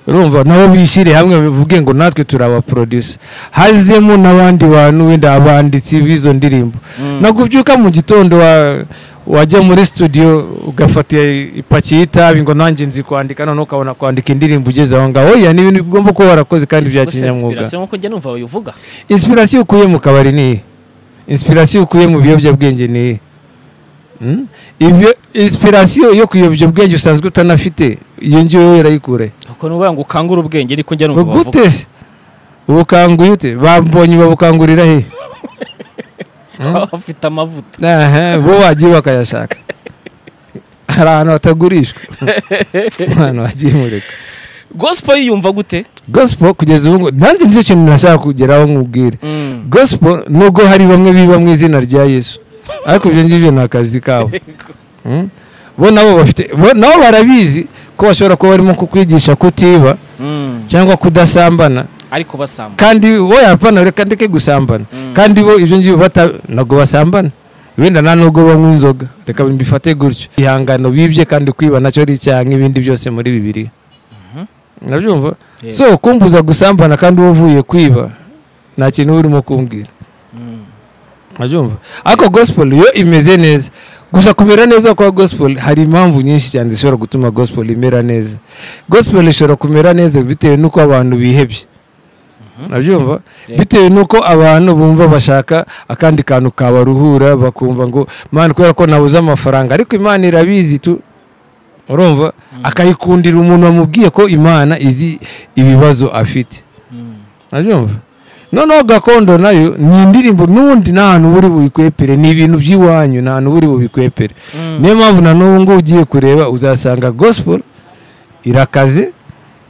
urumva nabo bishyire hamwe bivuge ngo natwe turi abaproducer hazemo n'abandi bantu wenda abanditsi b'izo ndirimbo Mm. ntabwo ubyuka mu gitondo wa- wajya muri studio ugafata ipaki y'itabi ngo nanjye nzi kwandika noneho ukabona kwandika indirimbo ugeze aho ngaho oya ni ibintu ugomba kuba warakoze kandi bya Ubwo se kinyamwuga inspiration nkuko njya numva babivuga inspiration ukuye mu kabari ni iyihe inspiration ukuye mu biyobyabwenge ni iyihe Hmm? Ibyo- inspiration yo ku biyobyabwenge usanzwe utanafite iyo ngiyo yarayikure kuko nubavuga ngo ukangure ubwenge niko njya numva bavuga gute se ubukanguye ute bambonye babukangurira he Baba bafite amavuta Aha, bo wagiye bakayashaka hari ahantu hatagurishwa ahantu hagiye mureka gospel yiyumva gute gospel kugeza ubu ngubu nanjye nicyo kintu nashaka kugeraho nkubwire Mm. gospel nubwo hari bamwe biba mu izina rya yesu ariko ibyo ngibyo ni akazi kabo Mm? bo nabo bafite bo nabo barabizi ko bashobora kuba barimo kukwigisha kutiba Mm. cyangwa kudasambana ariko basamba kandi wowe apana reka ndeke gusambana Mm. kandi bo ibyo ngibyo bata ntabwo basambana wenda nta nubwo banywa inzoga reka mbifate gutyo ihangano bibye kandi kwiba nacyo ari icyaha nk'ibindi byose muri bibiri nabyumva Yego. so kumbuza gusambana kandi wowe uvuye kwiba nta kintu uba urimo kumbwira Mm. nabyumva ariko gospel yo imeze neza gusa kumera neza kwa gospel hari impamvu nyinshi cyane zishobora gutuma gospel imera neza gospel ishobora kumera neza bitewe n'uko abantu bihebye nabyumva Yego. bitewe n'uko abantu bumva bashaka akandi kantu kabaruhura bakumva ngo mana kubera ko nabuze amafaranga ariko imana irabizi tu urumva akayikundira umuntu wamubwiye ko imana izi ibibazo afite Mm. nabyumva noneho gakondo nayo ni indirimbo n'ubundi nta hantu uba uri buyikwepere ni ibintu by'iwanyu nta hantu uba uri bubikwepere Mm. niyo mpamvu na n'ubu ngubu ugiye kureba uzasanga gospel irakaze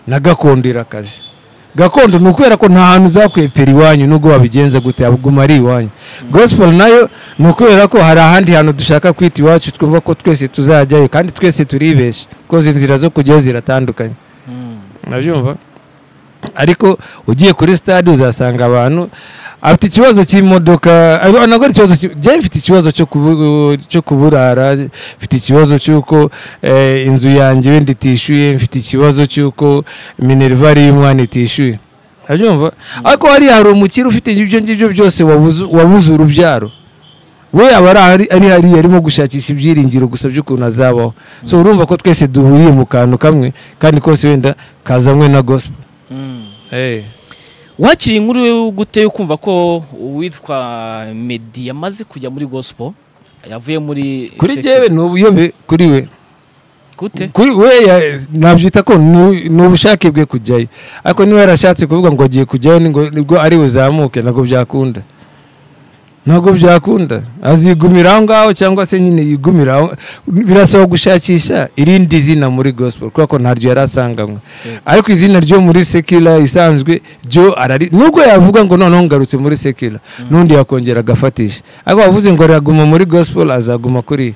na gakondo irakaze gakondo ni ukubera ko nta hantu uzakwepera iwanyu nubwo wabigenza gute ahubwo ari iwanyu gospel nayo ni ukubera ko hari ahandi hantu dushaka kwita iwacu twumva ko twese tuzajyayo kandi twese turibesha kuko izi nzira zo kujyayo ziratandukanye Mm. nabyumva ariko ugiye kuri stade uzasanga abantu afite ikibazo cy'imodoka ariko ntabwo ari ikibazo ki- njyewe mfite ikibazo cyo kubu- cyo kuburara mfite ikibazo cy'uko eh, inzu yanjye wenda itishyuye mfite ikibazo cy'uko minerivare y'umwana itishyuye urabyumva ariko hariya hari umukire ufite ibyo ngibyo byose wabuze wabuze urubyaro we aba ari ahari- ari hariya arimo gushakisha ibyiringiro gusa by'ukuntu azabaho so urumva ko twese duhuriye mu kantu kamwe kandi kose wenda kazanywe na gospel Mm. Eh. wakiriye inkuru yo gute yo kumva ko uwitwa medi yamaze kujya muri gospel yavuye muri kuri sect- jyewe ni ubuyobe kuri we gute kuri we ya- nabyita ko ni ni ubushake bwe kujyayo ariko niba yarashatse kuvuga ngo agiye kujyayo ni ngo- nibwo ari buzamuke ntabwo byakunda ntabwo byakunda azigumira aho ngaho cyangwa se nyine yigumira aho birasaba gushakisha irindi zina muri gospel kubera ko ntaryo yari asanganywe ariko izina ryo muri sekila isanzwe ryo arari nubwo yavuga ngo noneho ngarutse muri sekila n'undi yakongera agafatisha ariko wavuze ngo araguma muri gospel azaguma kuri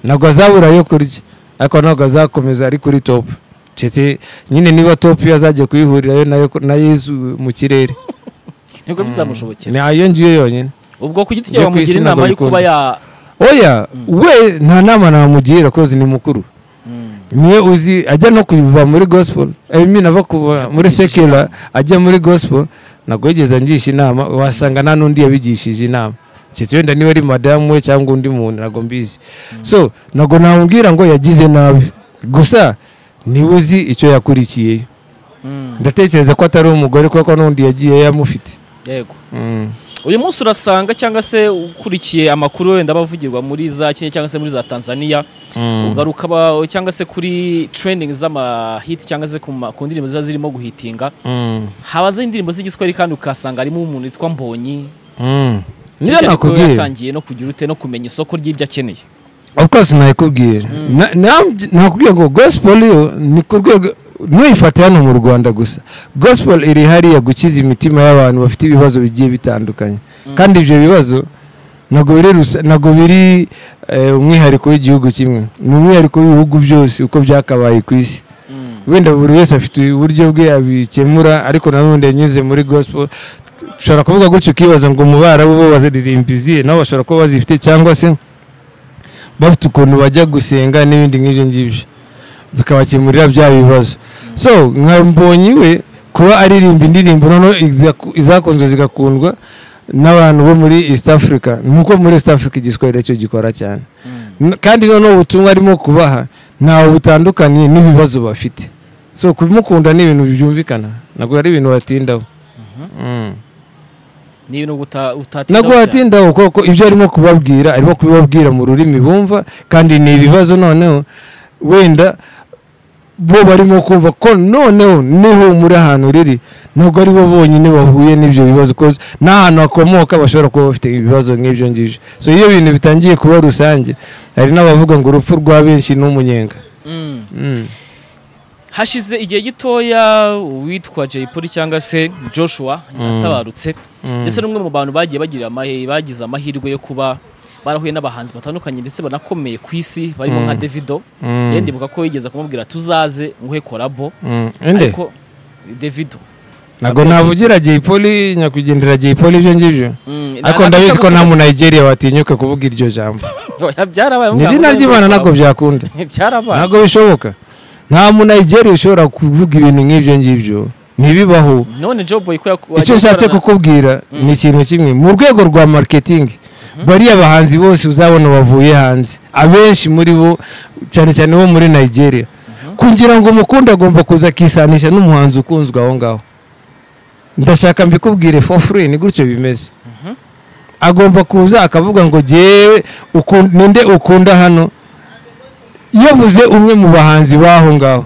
ntabwo azabura yo kurya ariko ntabwo azakomeza ari kuri topu ndetse nyine niba topu yo azajya kuyihurirayo nayo na yezu mu kirere nibwo bizamushobokera ni ayo ngiyo yonyine ubwo ku giti Njya cye ku bamugira isi inama ntabwo yo kuba bikunda. ya oya we nta nama namugira kozi ni mukuru Mm. niwe uzi ajya no kuva muri gospel imina ava kuva muri sekera ajya muri gospel ntabwo yigeze angisha inama wasanga nta n'undi yabigishije inama keretse wenda niba ari madamu we cyangwa undi muntu ntabwo mbizi so ntabwo namubwira ngo yagize nabi gusa niwe uzi icyo yakurikiyeyo Mm. ndatekereza ko atari umugore kuko n'undi yagiye yamufite yego Mm. uyu munsi urasanga cyangwa se ukurikiye amakuru wenda aba avugirwa muri za kenya cyangwa se muri za tanzania ugaruka ba- cyangwa se kuri training z'amahiti cyangwa se ku ma- ku ndirimbo ziba zirimo guhitinga Mm. habaze indirimbo z'igiswahili kandi ukasanga harimo umuntu witwa mbonyi Mm. niyo Byari kuba nakubwira yatangiye no kugira ute no kumenya isoko ry'ibyo akeneye of course nayikubwira Na- nam- nakubwira ngo gospel yo ni ku rwego ntuyifate hano mu rwanda gusa gospel iri hariya gukiza imitima y'abantu bafite ibibazo bigiye bitandukanye kandi ibyo bibazo ntabwo biri rusa- ntabwo biri eh, umwihariko w'igihugu kimwe ni umwihariko w'ibihugu byose uko byakabaye ku isi wenda buri wese afite uburyo bwe abikemura ariko nanone yanyuze muri gospel ushobora kuvuga gutyo ukibaza ngo mu barabu bo bazaririmba izihe nabo bashobora kuba bazifite cyangwa se bafite ukuntu bajya gusenga n'ibindi nk'ibyo ngibyo bikabakemurira bya bibazo so nka mbonyi we kuba aririmba indirimbo noneho iza- izakunzwe zigakundwa n'abantu bo muri east africa nuko muri east africa igiswahili cyo gikora cyane N- kandi noneho ubutumwa arimo kubaha ntawe butandukanye n'ibibazo bafite so kumukunda ni ibintu byumvikana ntabwo ari ibintu watindaho Mm. ni ibintu uta- utatinda ntabwo gukira. watindaho kuko ibyo arimo kubabwira arimo kubibabwira mu rurimi bumva kandi ni ibibazo noneho wenda bo barimo kumva ko noneho niho muri ahantu riri ntabwo ari bo bonyine bahuye n'ibyo bibazo kuko n'ahantu hakomoka bashobora kuba bafite ibibazo nk'ibyo ngibyo so iyo ibintu bitangiye kuba rusange hari n'abavuga ngo urupfu rwa benshi ni umunyenga Mm. Mm. hashize igihe gitoya uwitwa Jay Polly cyangwa se Joshua yatabarutse ndetse n'umwe mu bantu bagiye bagira amahe bagize amahirwe yo kuba barahuye n'abahanzi batandukanye ndetse banakomeye ku isi barimo nka Davido Mm. njye ndibuka ko yigeze kumubwira tuzaze nguhe kolabo Mm. Inde? ariko Davido ntabwo navugira Jay Polly nyakwigendera Jay Polly ibyo ngibyo Mm, ariko nta- ndabizi ko nta ntagukomeza. muntu Nigeria watinyuka kuvuga iryo jambo byarabaye ni izina ry'imana ntabwo byakunda byarabaye ntabwo bishoboka nta munayigeri ushobora kuvuga ibintu nk'ibyo ngibyo ntibibaho none Joboy ko yaku- icyo wagiye nshatse gukorana- kukubwira ni ikintu kimwe mu rwego rwa marketing bariya bahanzi bose uzabona bavuye hanze abenshi muri bo cyane cyane bo muri nigeria kugira ngo umukunde agomba kuza akisanisha n'umuhanzi ukunzwe aho ngaho ndashaka mbikubwire for free ni gutyo bimeze agomba kuza akavuga ngo jyewe ukun- ninde ukunda hano yavuze umwe mu bahanzi b'aho ngaho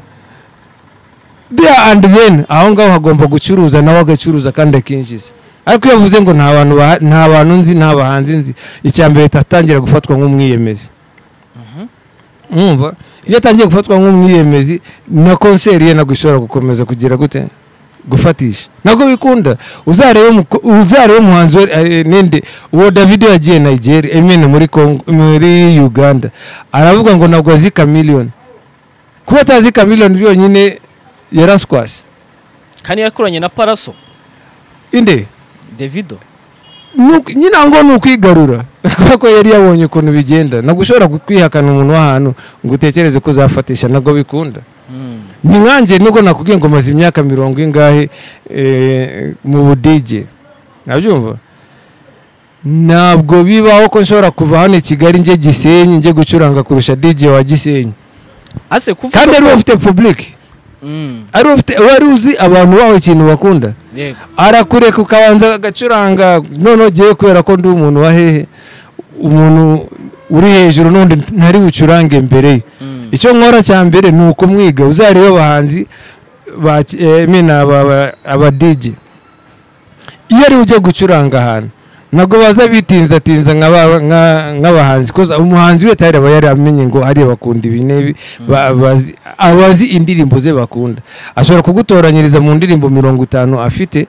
bia and then aho ngaho hagomba gucuruza nawe agacuruza kandi akinjiza ariko iyo avuze ngo nta bantu baha- nta bantu nzi nta bahanzi nzi icya mbere atangira gufatwa nk'umwiyemezi mwumva iyo atangiye gufatwa nk'umwiyemezi na konseri ye ntabwo ishobora gukomeza kugira gute gufatisha ntabwo bikunda uzarebe umuko- uzarebe umuhanzi we, eh, ninde uwo davido yagiye nigeria emene muri Congo- muri uganda aravuga ngo ntabwo azi kamiliyoni kuba atazi kamiliyoni byonyine yaraswase kandi yakoranye na Paraso inde Davido Nuku- nyine aho ngaho ni ukwigarura kubera ko yari yabonye ukuntu bigenda ntabwo ushobora ku- kwihakana umuntu w'ahantu ngo utekereze ko uzafatisha ntabwo bikunda Mm. ni nkanjye nubwo nakubwiye ngo maze imyaka mirongo ingahe eh, mu budege ntabyumva ntabwo bibaho ko nshobora kuva hano i kigali njye gisenyi njye gucuranga kurusha dj wa gisenyi ase kuvuga kandi ari ko- we ufite public ari ufite wari uzi abantu bawe ikintu bakunda yego arakureka ukabanza agacuranga noneho ugiye kubera ko ndi umuntu wa hehe umuntu uri hejuru n'undi ntari bucurange mbere ye Mm. icyo nkora cya mbere ni ukumwiga uzarebe abahanzi ba ki- eh, mina aba- aba- abadigi iyo ari we ugiye gucuranga ahantu ntabwo baza bitinzatinza nka ba- nka- nk'abahanzi kuko umuhanzi we tayari aba yari amenye ngo hariya bakunda ibi n'ibi ba- bazi- abazi indirimbo ze bakunda ashobora kugutoranyiriza mu ndirimbo mirongo itanu afite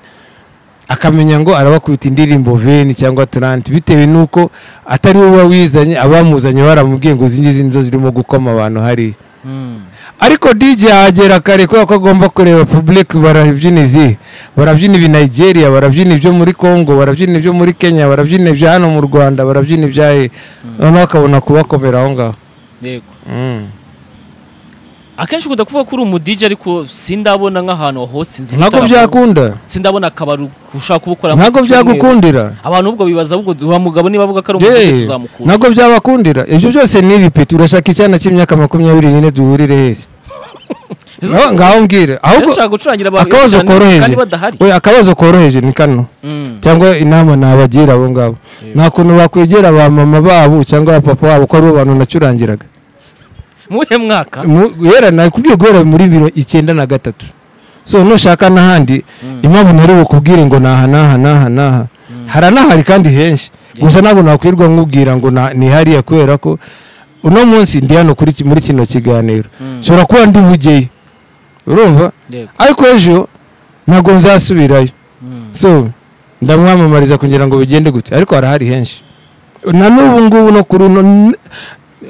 akamenya ngo arabakubita indirimbo veni cyangwa taranti bitewe n'uko atari we uba wizanye abamuzanye baramubwiye ngo izi ngizi nizo zirimo gukoma abantu hariya Mm. ariko DJ yahagera kare kubera ko agomba kureba public barabyina izihe barabyina ibi Nigeria barabyina ibyo muri Congo barabyina ibyo muri Kenya barabyina ibya hano mu Rwanda barabyina ibya he noneho akabona kubakomera aho ngaho yego Mm. akenshi ukunda kuvuga ko uri umudije ariko sindabona nk'ahantu wahosinze ntabwo byakunda sindabona akabari ushaka kubukora ntabwo byagukundira abantu ubwo bibaza ubwo wa mugabo niba avuga ko ari Yee, umudije tuzamukura ntabwo byabakundira ibyo byose ni ibipeti urashaka icyana cy'imyaka makumyabiri n'ine duhurire hese Ngaho- ngaho mbwira ahubwo ashaka gucurangira abantu akabazo cyane koroheje kandi badahari Oya, akabazo koroheje ni kano Mm. cyangwa inama nabagira abo ngabo nta kuntu bakwegera ba mama babo cyangwa ba papa babo ko aribo bantu nacurangiraga muhe mwaka Mu- guhera nakubwiye guhera muri biro icyenda na gatatu so nushaka n'ahandi impamvu ntari bukubwire ngo naha naha naha naha haranahari kandi henshi gusa ntabwo nakwirwa nkubwira ngo na- ni hariya kubera ko uno munsi ndi hano kuri ki- muri kino kiganiro Mm. nshobora kuba ndi bugeyo urumva yego ariko ejo ntabwo nzasubirayo Mm. so ndamwamamariza kugira ngo bigende gute ariko harahari henshi na n'ubu ngubu no kuri uno n-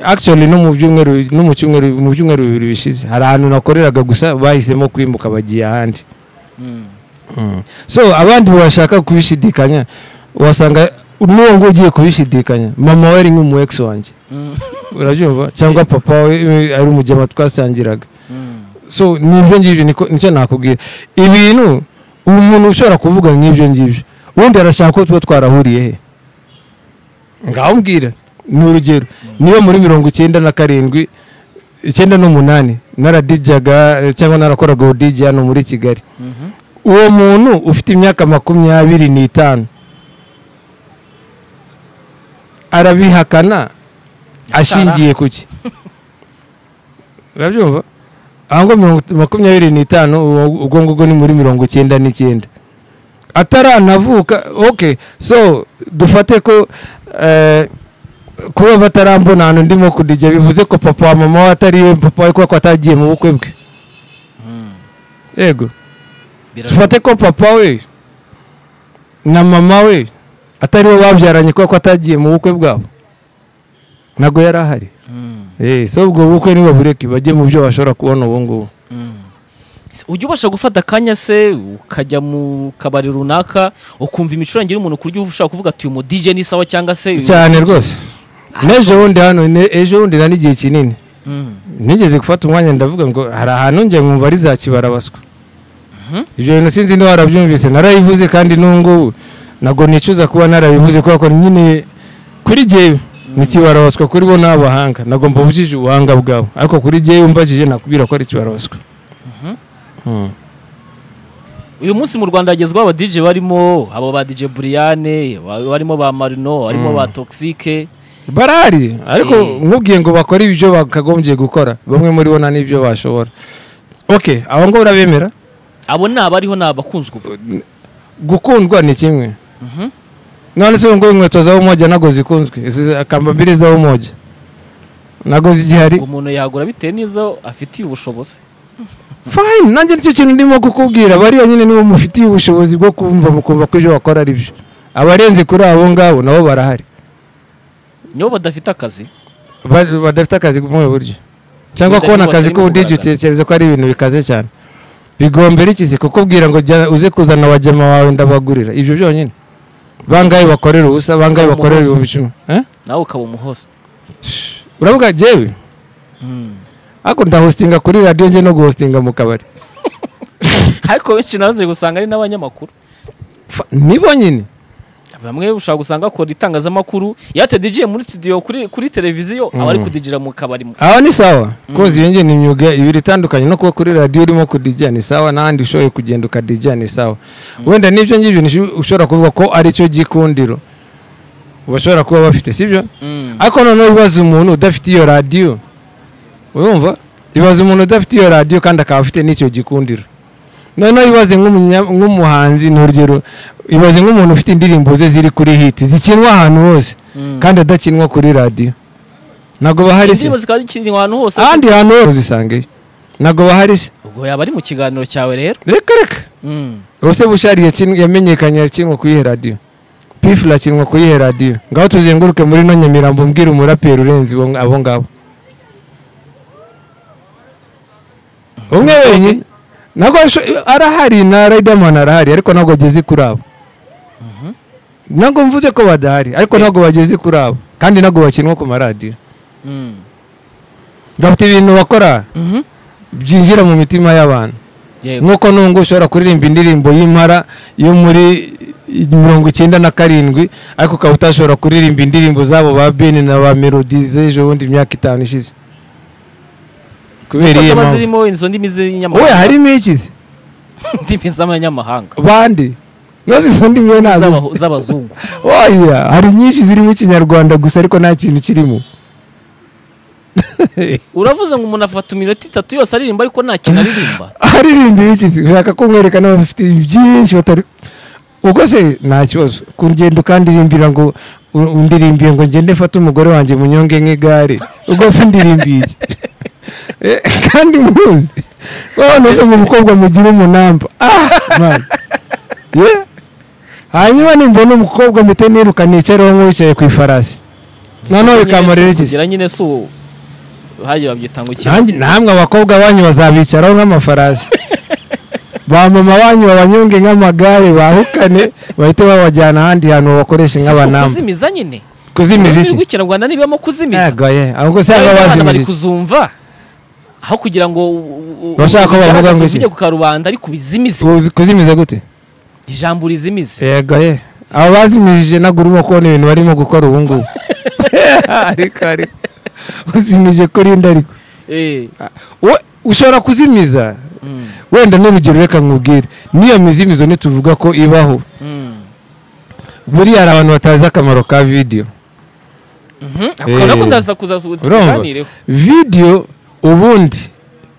actually no mu byumweru no mu cyumweru mu byumweru bibiri bishize hari ahantu nakoreraga gusa bahisemo kwimuka bagiye ahandi Mm. so abandi bashaka kubishidikanya wasanga n'uwo nguwo ugiye kubishidikanya mama we ari nk'umu ex wanjye Mm. urabyumva cyangwa papa we eh, ari umugema twasangiraga Mm. so ni ibyo ngibyo niko- nicyo nakubwira ibintu ubu muntu ushobora kuvuga nk'ibyo ngibyo ubundi arashaka ko tuba twarahuriye he ngaho mbwira ni urugero niba muri mirongo icyenda na karindwi icyenda n'umunani naradijaga eh, cyangwa narakoraga ubudigi hano muri kigali Mhm. uwo muntu ufite imyaka makumyabiri n'itanu arabihakana ashingiye ku ki urabyumva ahango makumyabiri n'itanu uwo- ubwo ngubwo ni muri mirongo icyenda n'icyenda ataranavuka ok so dufate ko eh, kuba batarambona ahantu ndimo kudijya bivuze ko papa wa mama we atari we papa we kuko atagiye mu bukwe bwe Mm. yego Birashoboka. tufate ko papa we na mama we atari bo babyaranye kubera ko atagiye mu bukwe bwabo ntabwo yari ahari Mm. Eh, so ubwo bukwe niba bureke bajye mu byo bashobora kubona ubu ngubu Mm. ujya ubasha gufata akanya se ukajya mu kabari runaka ukumva imicurangire y'umuntu ku buryo ushaka kuvuga ati uyu mu DJ ni sawa cyangwa se uyu- cyane rwose n'ejo bundi hano ne- ejo bundi na n'igihe kinini Mm. nigeze gufata umwanya ndavuga ngo hari ahantu njye nkumva ari za kibara baswa ibyo bintu sinzi niba warabyumvise narabivuze kandi n'ubungubu ntabwo nicuza kuba narabivuze kubera ko nyine kuri jyewe ni kibara baswa kuri bo ni abahanga ntabwo mbubujije ubuhanga bwabo ariko kuri jyewe mbajije nakubwira ko ari kibara baswa Mm. uyu munsi mu rwanda hagezweho aba DJ barimo abo ba DJ Briane ba- barimo ba Marino barimo ba Toxique barahari ariko Eh. nkubwiye ngo bakore ibyo bakagombye gukora bamwe muri bo nta n'ibyo bashobora ok abo ngo urabemera abo ni abariho ni abakunzwe ubu gukundwa ni kimwe Mhm. none se ngo inkweto za umoja nago zikunzwe Izi akamba mbili za umoja nago zigihari umuntu yagura bitewe n'izo afitiye ubushobozi fine nanjye nicyo kintu ndimo kukubwira bariya nyine nibo mufitiye ubushobozi bwo kumva mukumva ko ibyo bakora ari byo abarenze kuri abo ngabo nabo barahari nibo badafite akazi Ba- badafite akazi mu buhe buryo cyangwa Badafite kubona ngo akazi batarimo k'ubudigi kugaragara. utekereza ko ari ibintu bikaze cyane bigombera iki se kukubwira ngo jya uze kuzana abajema bawe ndabagurira ibyo byonyine bangahe bakorera ubusa bangahe Umuntu bakorera wese. ibihumbi icumi Eh? nawe ukaba umuhost uravuga jewe ariko ndahostinga kuri radiyo njye no guhostinga mu kabari ariko benshi nazo usanga ari n'abanyamakuru Fa- nibo nyine bamwe ushobora gusanga akora itangazamakuru yatedije muri studio kuri kuri televiziyo aba ari kudijira mu kabari mu- aho ni sawa kozi iyo ngiyo ni imyuga ibiri itandukanye no kuba kuri radiyo urimo kudijya ni sawa n'ahandi ushoboye kugenda ukadijya ni sawa wenda n'ibyo ngibyo nisho- ushobora kuvuga ko ari cyo gikundiro bashobora kuba bafite sibyo Mm. ariko noneho ibaza umuntu udafite iyo radiyo urumva ibaza umuntu udafite iyo radiyo kandi akaba afite n'icyo gikundiro noneho ibaze nk'umunya- nk'umuhanzi ni urugero ibaze nk'umuntu ufite indirimbo ze ziri kuri hiti zikinwa ahantu hose Mm. kandi adakinwa kuri radiyo ntabwo bahari se indirimbo zikaba zikiri ahantu hose ahandi hantu hose uzisangayo ntabwo bahari se ubwo yaba ari mu kiganiro cyawe rero reka reka Mm. ubuse bushari yakin- yamenyekanye yakinwa ku iyihe radiyo pifu irakinwa ku iyihe radiyo ngaho tuzenguruke muri no nyamirambo mbwira umuraperi urenze abo abo ngabo umwe wenyine ntabwo asho- arahari na riderman arahari ariko ntabwo ageze kuri abo ntabwo mvuze ko badahari ariko ntabwo bageze kuri abo kandi ntabwo bakinwa ku maradiyo Mm. bafite ibintu bakora Mhm. byinjira mu mitima y'abantu Yego. nk'uko nungu ushobora kuririmba indirimbo y'impara yo muri mirongo icyenda na karindwi ariko ukaba utashobora kuririmba indirimbo zabo ba beni na ba melodi z'ejo bundi imyaka itanu ishize kubera Kuko iyihe zaba mpamvu zirimo izo ndimi we z'inyamahanga harimo ikizi indimi z'amanyamahanga bandi nazo izo ndimi we ntazo Z'aba- z'abazungu oya hari nyinshi zirimo ikinyarwanda gusa ariko nta kintu kirimo uravuze ngo umuntu afata iminota itatu yose aririmba ariko nta kintu aririmba aririmba iki ushaka ko nkwereka n'abafite byinshi batari ubwo se nta kibazo kugenda ukandirimbira ngo u- undirimbiye ngo ngende mfate umugore wanjye munyonge nk'igare ubwo se ndirimbiye iki Eh, kandi muzi wowe nose mu mukobwa mugira umunamba Ah, man. Yeah. hanyuma nimbona umukobwa mpite nirukana yicareho nk'uwicaye ku ifarasi noneho Nyine bikamurira iki si kugira nyine si uwo hajya babyita ngo iki Nanjye- namwe abakobwa banyu bazabicaraho nk'amafarasi ba mama banyu babanyonge nk'amagare bahukane bahite babajyana ahandi hantu babakoreshe Si si nk'abanamba ukuzimiza nyine kuzimiza ururimi iki rw'ikinyarwanda nibamo kuzimiza yego ye ahubwo Nawe usanga n'abana bari bazimije kuzumva aho kugira ngo u- u- Bashaka ko bavuga ngo iki? ubigaragaze uvuge ku karubanda ariko ubizimize Kuzi- kuzimiza gute ijambo urizimize yego ye abo bazimije nagura urimo kubona ibintu barimo gukora ubu ngubu ariko ariko uzimije kuri indi ariko Eh, We- ushobora kuzimiza mm, wenda n'urugero reka nkubwire n'iyo mizimizo ntituvuga ko ibaho mm. buriya hari abantu batazi akamaro ka vidiyo Mhm, ako nako ndaza kuza tu- urumva? tuganireho vidiyo ubundi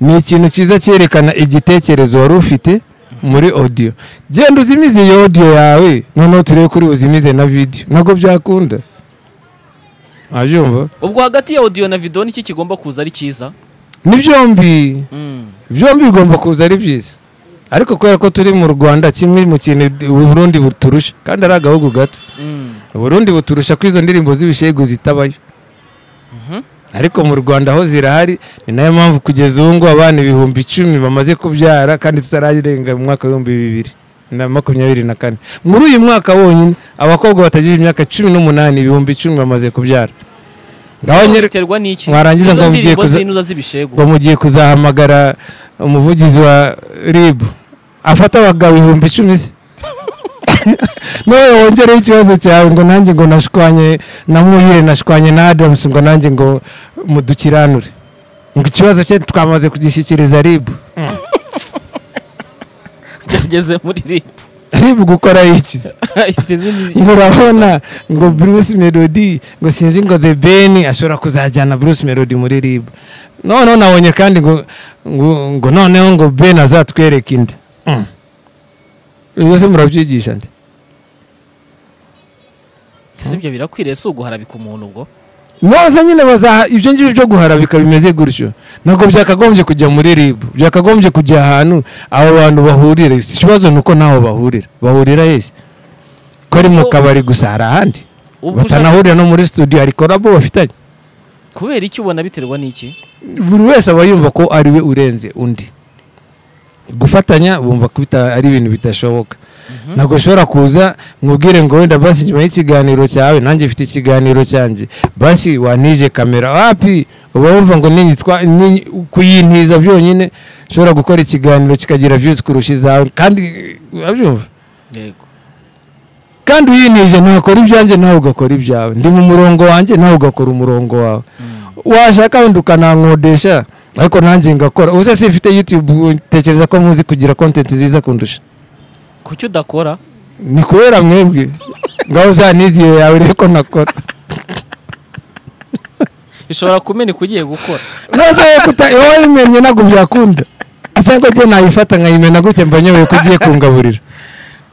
ni ikintu cyiza cyerekana igitekerezo wari ufite muri odiyo genda uzimize iyo odiyo yawe noneho turebe kuri buzimize na vidiyo ntabwo byakunda abyumva ubwo hagati ya audio na video niki kigomba kuza ari cyiza ni byombi Mm, byombi bigomba kuza ari byiza ariko kubera ko turi mu rwanda kimwe mu kintu u burundi buturusha kandi ari agahugu gato mm. uburundi buturusha ko izo ndirimbo z'ibishegu zitabayo ariko mu rwanda aho zirahari ni nayo mpamvu kugeza ubu ngubu abana ibihumbi icumi bamaze kubyara kandi tutararenga mu mwaka w'ibihumbi bibiri na makumyabiri na kane muri uyu mwaka wonyine abakobwa batagize imyaka cumi n'umunani ibihumbi icumi bamaze kubyara ngaho nyine biterwa n'iki mwarangiza ngo Izo mugiye ndirimbo kuza- z'inuza z'ibishegu ngo mugiye kuzahamagara umuvugizi wa rib afata abagabo ibihumbi icumi se nawe wongereho ikibazo cyawe ngo nanjye ngo nashwanye na muhire nashwanye na adamusi ngo nanjye ngo mudukiranure ngo ikibazo cye twamaze kugishyikiriza rib cyageze muri rip rib gukora iki se? ifite izindi ngo urabona ngo bruce melody ngo sinzi ngo the ben ashobora kuzajyana bruce melody muri rib noneho nabonye kandi ngo ngo, ngo noneho ngo ben azatwereka inda Mm. ibyo se murabyigisha nde ese ibyo birakwiriye si uguharabika umuntu ubwo noza nyine bazaha ibyo ngibyo byo guharabika bimeze gutyo ntabwo byakagombye kujya muri rib byakagombye kujya ahantu abo bantu bahurira ikibazo ni uko ntaho bahurira bahurira yesi ko ari mu kabari gusa hari ahandi ubwo ushatse batanahurira no muri studio hari korabo bafitanye kubera iki ubona biterwa n'iki buri wese aba yumva ko ari we urenze undi gufatanya bumva ko bita- ari ibintu bidashoboka ntabwo ushobora kuza nkubwire ngo wenda basi nyuma y'ikiganiro cyawe nanjye mfite ikiganiro cyanjye basi wanije kamera wapi uba wumva ngo ninyitwa- ni- kuyintiza byonyine ushobora gukora ikiganiro kikagira views kurusha izawe kandi urabyumva yego kandi uyinije ntakora ibyanjye nawe ugakora ibyawe ndi mu murongo wanjye nawe ugakora umurongo wawe washaka wenda ukanankodesha ariko nanjye ngakora ubuse si mfite yutube utekereza ko muzi kugira kontenti nziza kundusha kuki udakora ni kubera mwebwe ngaho uzaniziye yawe reko nakora ishobora kumeneka ugiye gukora ntuze kuta wowe umenye ntabwo byakunda cyangwa njye nayifata nkayimena gutya mba nyobewe ko ugiye kungaburira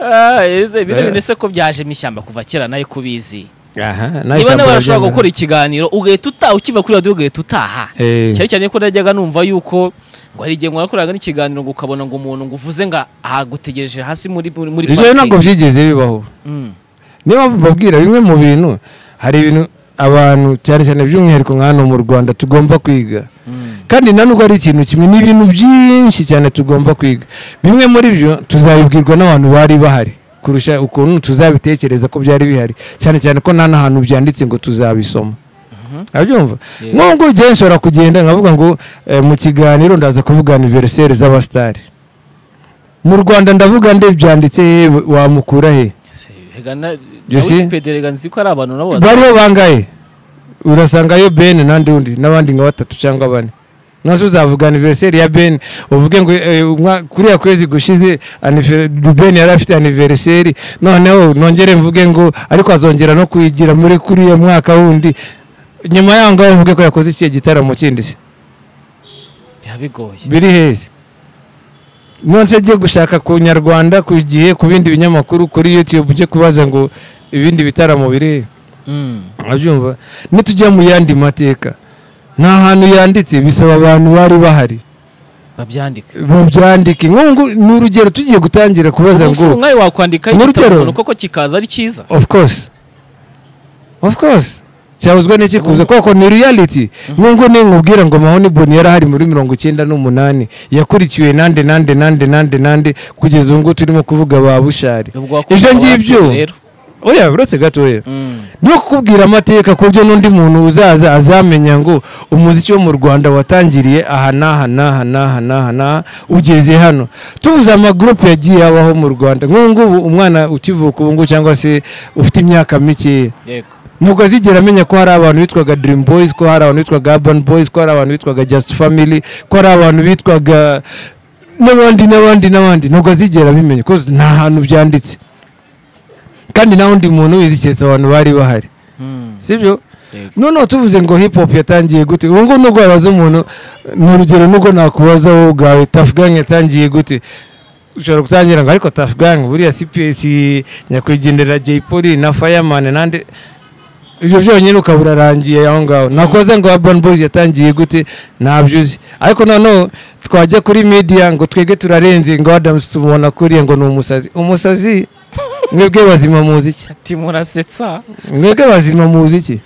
Ah, ese bino Eh. bintu se ko byaje mu ishyamba kuva kera nayo kubizi aha niba nawe warashobora gukora ikiganiro ugahita utaha ukiva kuri radiyo ugahita utaha Eh. cyane cyane ko najyaga numva yuko ngo hari igihe mwakoraga n'ikiganiro ngo ukabona ngo umuntu ngo uvuze ngo ahagutegereje hasi muri muri muri ibyo parking. ntabwo byigeze bibaho Mm. niyo mpamvu mbabwira bimwe mu bintu hari ibintu abantu cyane cyane by'umwihariko nka hano mu rwanda tugomba kwiga Mm. kandi na nubwo ari ikintu kimwe ni ibintu byinshi cyane tugomba kwiga bimwe muri byo tuzabibwirwa n'abantu bari bahari kurusha ukuntu tuzabitekereza ko byari bihari cyane cyane ko nta n'ahantu byanditse ngo tuzabisoma abyumva Yeah. nk'ubu ngiye nshobora kugenda nkavuga ngo eh, mu kiganiro ndaza kuvuga aniveriseri z'abasitari mu rwanda ndavuga nde byanditse he wamukura he Se, rega na- You na see? Wikipedia rega nzi ko ari abantu nabo bazi- bariho bangahe urasangayo ben n'andi undi n'abandi nka batatu cyangwa bane nazo uzavuga aniveriseri ya ben uvuge ngo eh, umwa- kuriya kwezi gushize anive- ben yari afite aniveriseri noneho nongere mvuge ngo ariko azongera no kuyigira muri kuriya mwaka wundi nyuma yaho ngaho mvuge ko yakoze ikihe gitaramo kindi se biba bigoye biri heza nonse njye gushaka ku nyarwanda ku gihe ku bindi binyamakuru kuri yutube ujye kubaza ngo ibindi bitaramo biri he Mm. abyumva nitujya mu yandi mateka nta hantu yanditse bisaba abantu bari bahari babyandika babyandike nk'ubu ni urugero tugiye gutangira kubaza umunsi ngo umwe wakwandika Muri igitabo terror. umuntu koko kikaza ari cyiza of course of course cyabuzwa n'iki kuza kuko ni reality nk'ubu nkubwira ngo mahoni boni yari ahari muri mirongo icyenda n'umunani yakurikiwe nande nande nande nande nande kugeza ubu ngubu turimo kuvuga ba bushari Ubwo wakumva ibyo ngibyo abantu rero. oya uretse gatoya Mm. no kukubwira amateka ku buryo n'undi muntu uzaza azamenya ngo umuziki wo mu rwanda watangiriye aha n'aha n'aha n'aha n'aha n'aha ugeze hano tuvuze amagurupe yagiye abaho mu rwanda nk'ubu ngubu umwana ukivuka ubu ngubu cyangwa se ufite imyaka mikeya Yego. ntabwo azigera amenya ko hari abantu bitwaga dirimu boyizi ko hari abantu bitwaga abani boyizi ko hari abantu bitwaga jasiti famili ko hari abantu bitwaga n'abandi n'abandi n'abandi ntabwo azigera abimenya kuko nta hantu byanditse kandi nta wundi muntu wizi keretse abantu bari bahari Mm. sibyo Yego. noneho tuvuze ngo hip hop yatangiye gute ubu ngubu nubwo wabaza umuntu ni urugero nubwo nakubaza wowe ubwawe tafu gang yatangiye gute ushobora gutangira ngo ariko tafu gang buriya cps nyakwigendera jay polly na fireman nande ibyo byonyine ukaba urarangiye aho ngaho nakoze ngo urban boys yatangiye gute ntabyo uzi ariko noneho twajya kuri media ngo twege turarenze ngo adams tumubona kuriya ngo ni umusazi umusazi mwebwe bazima muzi iki ati murasetsa mwebwe bazima muzi iki